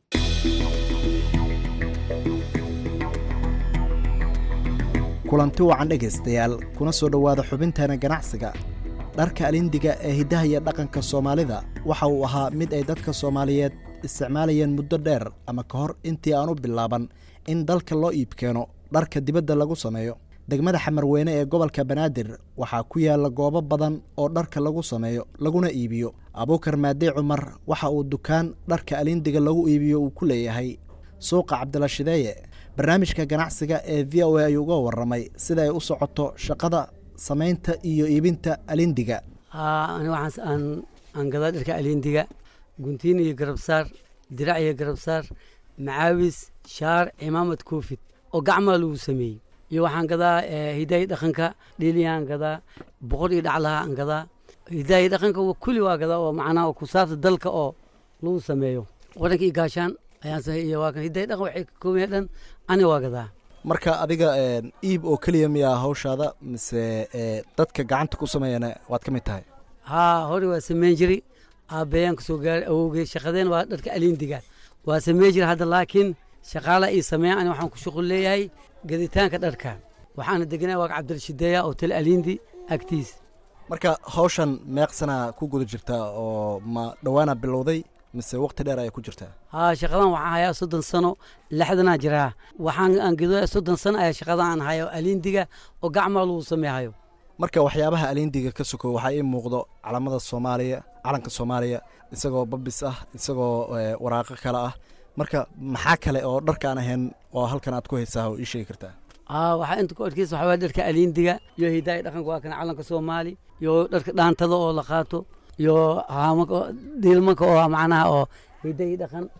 kulanti wacan dhegaystayaal kuna soo dhowaada xubinteena ganacsiga dharka alindiga ee hiddaha iyo dhaqanka soomaalida waxa uu ahaa mid ay dadka soomaaliyeed isticmaalayeen muddo dheer ama ka hor intii aan u bilaaban in dalka loo iibkeeno dharka dibadda lagu sameeyo degmada xamarweyne ee gobolka banaadir waxaa ku yaalla goobo badan oo dharka lagu sameeyo laguna iibiyo abuukar maadey cumar waxa uu dukaan dharka alindiga lagu iibiyo uu ku leeyahay suuqa cabdilashideeye barnaamijka ganacsiga ee v o a ayuu uga warramay sida ay u socoto shaqada samaynta iyo iibinta alindiga haa ani waxaan aan aan gadaa dharka alindiga guntiin iyo garabsaar dirac iyo garabsaar macaawis shaar cimaamad koofid oo gacmaa lagu sameeyey iyo waxaan gadaa hidaaya dhaqanka dhiiliyaan gadaa boqor iyo dhaclaha aan gadaa hidaaya dhaqanka kulli waa gadaa oo macnaha oo kusaabta dalka oo lagu sameeyo wadanka iyo gaashaan ayaan sameeyey iyo waa kan hidaaya dhaqan waxay ka kooban yahay dhan ani waa gadaa marka adiga iib oo keliya miyaa hawshaada mise dadka gacanta ku sameeyana waad ka mid tahay haa hore waa sameyn jiray aabbayaan kasoo gaaray awowgey shaqadeen waa dharka alindiga waa sameyn jiray hadda laakiin shaqaala ii sameeyan ani waxaan ku shuqul leeyahay gaditaanka dharka waxaana deganaa waa cabdirashideeya hotel alindi agtiis marka hawshan meeqsana ku guda jirtaa oo ma dhowaana bilowday mise waqti dheer ayay ku jirtaa haa shaqadan waxaan hayaa soddon sano lixdanaa jiraa waxaan aan gido soddon sano ayaa shaqadan aan hayo alindiga oo gacmaa lagu sameehayo marka waxyaabaha alindiga ka soko waxaa ii muuqdo calamada soomaaliya calanka soomaaliya isagoo babis ah isagoo waraaqo kale ah marka maxaa kale oo dharkaan ahayn oo halkan aad ku haysaa oo ii sheegi kartaa haa waxaa inta ku adkeysa waxaa waaya dharka alindiga iyo hidaaya dhaqanka waa kana calanka soomaali iyo dharka dhaantada oo la qaato iyo haamanka diilmanka oo macnaha oo hidayi dhaqan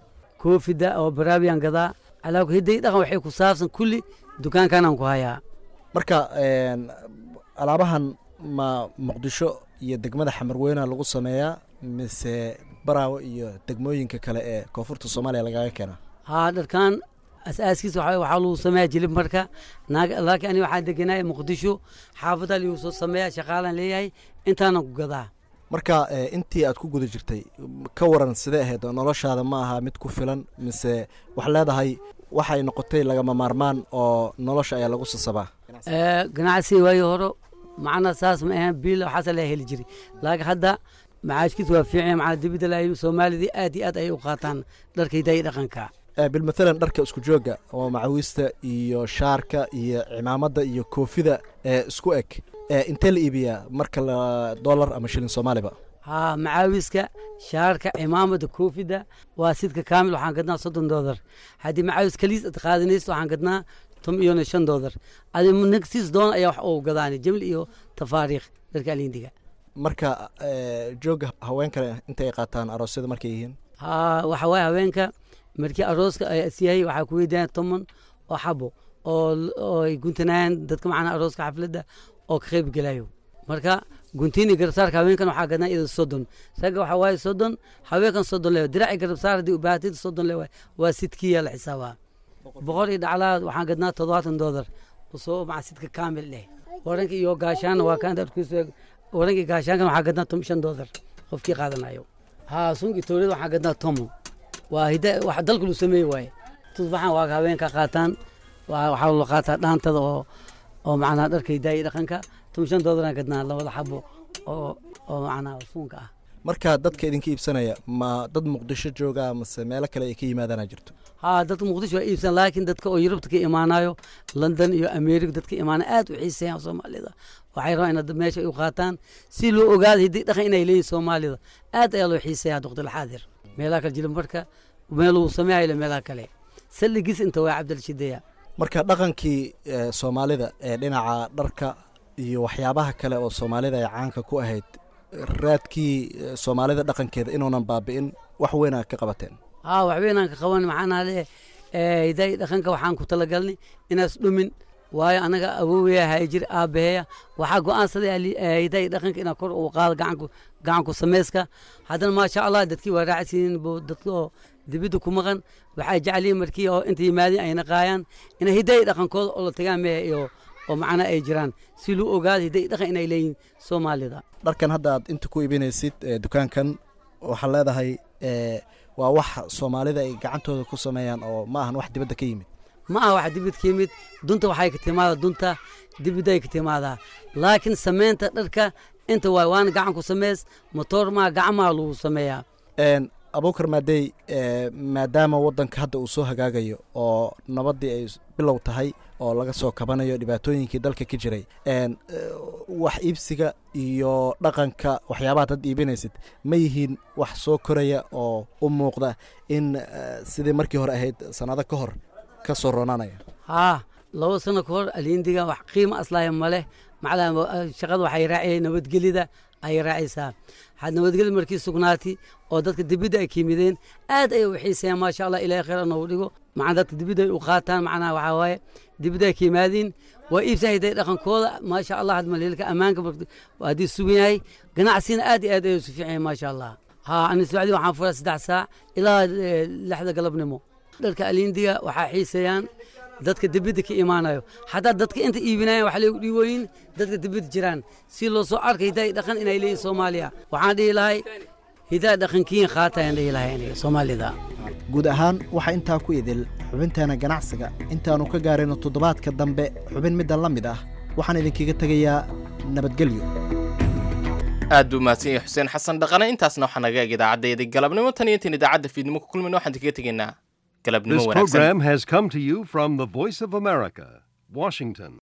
koofida oo baraabiyan gadaa alaa hiday dhaqan waxay ku saabsan kulli dukaankanaan ku hayaa marka alaabahan ma muqdisho iyo degmada xamarweyna lagu sameeyaa mise baraawo iyo degmooyinka kale ee koonfurta soomaaliya lagaga keenaa haa dharkaan asaaskiisa waxaa waxaa lagu sameeyaa jilib marka naag laakiin aniga waxaan degenaa muqdisho xaafadda lagu soo sameeyaa shaqaalaan leeyahay intaanan ku gadaa marka intii aad ku guda jirtay ka waran sidee ahayd noloshaada ma aha mid ku filan mise waxaa leedahay waxay noqotay lagama maarmaan oo nolosha ayaa lagu sasabaa ganacsi waayo horo macna saas ma ahan biil waxaasa la heli jiray laakiin hadda macaashkiisa waa fiican macna dibidda la soomaalidii aad iyo aad ayay u qaataan dharka hidaaya dhaqanka bilmathalan dharka isku joogga oo macawiista iyo shaarka iyo cimaamada iyo koofida ee isku eg intee la iibiyaa marka la dollar ama shilin soomaaliba haa macaawiska shaarka cimaamada koofida waa sidka kaamil waxaan gadnaa soddon doolar haddii macaawis kaliis ad qaadanayso waxaan gadnaa tom iyona shan doolar adi nagsiis doon ayaa wax uu gadaani jamli iyo tafaariikh dharka alindiga marka jooga haweenkale intay ay qaataan aroosyada markay yihiin haa waxa waaye haweenka markii arooska ay asyahay waxaa ku weydiiyaan toman oo xabo oo oo ay guntanayaan dadka macnaa arooska xafladda oo ka qayb gelayo marka guntiini garabsaarka haweenkan waxaa gadnaa iyada soddon ragga waxaa waaye soddon haweenkan soddon lewa diraci garabsaar haddii ubaahatid soddon lewa waa sidkiya la xisaabaa boqol iyo dhaclaa waxaan gadnaa toddobaatan doolar soo maca sidka kaamil leh waranka iyo gaashaana waa kaan darkiisu waranka iyo gaashaankan waxaa gadnaa tom shan doolar qofkii qaadanayo haa sunki towlada waxaa gadnaa tomo waa hida wax dalka lu sameeye waaye tusbaxan waa haweenka qaataan waxaa loo qaataa dhaantada oo oo macnaa dharka hidaaya dhaqanka tom shan doolaraan gadnaa labada xabo oo oo macnaa suunka ah marka dadka idinka iibsanaya ma dad muqdisho jooga mase meelo kale ay ka yimaadaana jirto haa dadka muqdisho waa iibsan laakiin dadka oo yurubta ka imaanayo london iyo america dadka imaana aad u xiiseeyaan soomaalida waxay rabaan inaad meesha u qaataan si loo ogaado hiddii dhaqan inay leeyihin soomaalida aad ayaa loo xiiseeyaa duqdilxaadir meelaha kale jilib marka meel uu sameeyayo meelaha kale salligiis inta waa cabdilshideya marka dhaqankii soomaalida ee dhinaca dharka iyo waxyaabaha kale oo soomaalida ay caanka ku ahayd raadkii soomaalida dhaqankeeda inuunan baabi'in wax weynaa ka qabateen haa wax weynaan ka qaban maxaanaa le hidaaya dhaqanka waxaan ku talagalnay inaas dhumin waayo anaga awooweya hayjir aabaheeya waxaa go-aansaday hidaaya dhaqanka inaa kor uu qaado gacanku gacanku sameyska haddana maasha allah dadkii waa raacsiinin dadka oo dibidda ku maqan waxay jeceliin markii oo inta yimaadeen ayna qaayaan inay hidaaya dhaqankooda oo la tagaan mehe iyo oo macna ay jiraan si loo ogaado hiday dhaqan inay leeyihin soomaalida dharkan hadda aad inta ku iibinaysid dukaankan waxaa leedahay waa wax soomaalida ay gacantooda ku sameeyaan oo ma ahan wax dibadda ka yimid ma aha wax dibid ka yimid dunta waxay ka timaadaa dunta dibidday ka timaadaa laakiin sameynta dharka inta waay waana gacan ku sameys motoor maa gacmaha lagu sameeyaa abuukar maadey maadaama waddanka hadda uu soo hagaagayo oo nabaddii ay bilow tahay oo laga soo kabanayo dhibaatooyinkii dalka ka jiray wax iibsiga iyo dhaqanka waxyaabaha dad iibinaysid ma yihiin wax soo koraya oo u muuqda in sidii markii hore ahayd sannado ka hor ka soo roonaanaya haa laba sano ka hor aliindiga wax qiimo aslaaya ma leh macnaa shaqada waxay raaciyay nabadgelida ayay raacaysaa had nabadgelida markii sugnaati oo dadka dibidda ay ka yimideen aad ayay u xiiseeyaan maasha allah ilahay khayr noogu dhigo macnaa dadka dibidda ay u qaataan macnaha waxaa waaye dibidda ay ka yimaadiin waa iibsahaday dhaqankooda maasha allah had maleelka ammaanka haddii sugan yahay ganacsina aad iyo aad ayay su fiican yahay maasha allah haa ani socdi waxaan furaa saddex saac ilaa lixda galabnimo dharka aliindiga waxaa xiiseeyaan dadka dibidda ka imaanayo hataa dadka inta iibinayan wax lagu dhiiwooyin dadka dibidda jiraan si loo soo arkay hidaaya dhaqan inay leeyihin soomaaliya waxaan dhihi lahay hidaaya dhaqankiin qaatayaan dhihi lahay aniga soomaalida guud ahaan waxaa intaa ku idil xubinteena ganacsiga intaannu ka gaarayno toddobaadka dambe xubin middan la mid ah waxaan idinkaga tegayaa nabadgelyo aad buu mahadsan yahay xuseen xasan dhaqane intaasna waxaa naga eg idaacaddayda galabnimo tan iyo intaan idaacadda fiidnimo ku kulmayna waxaan idinkaga tegaynaa galabnimo This wanaagsan program has come to you from the Voice of America, Washington.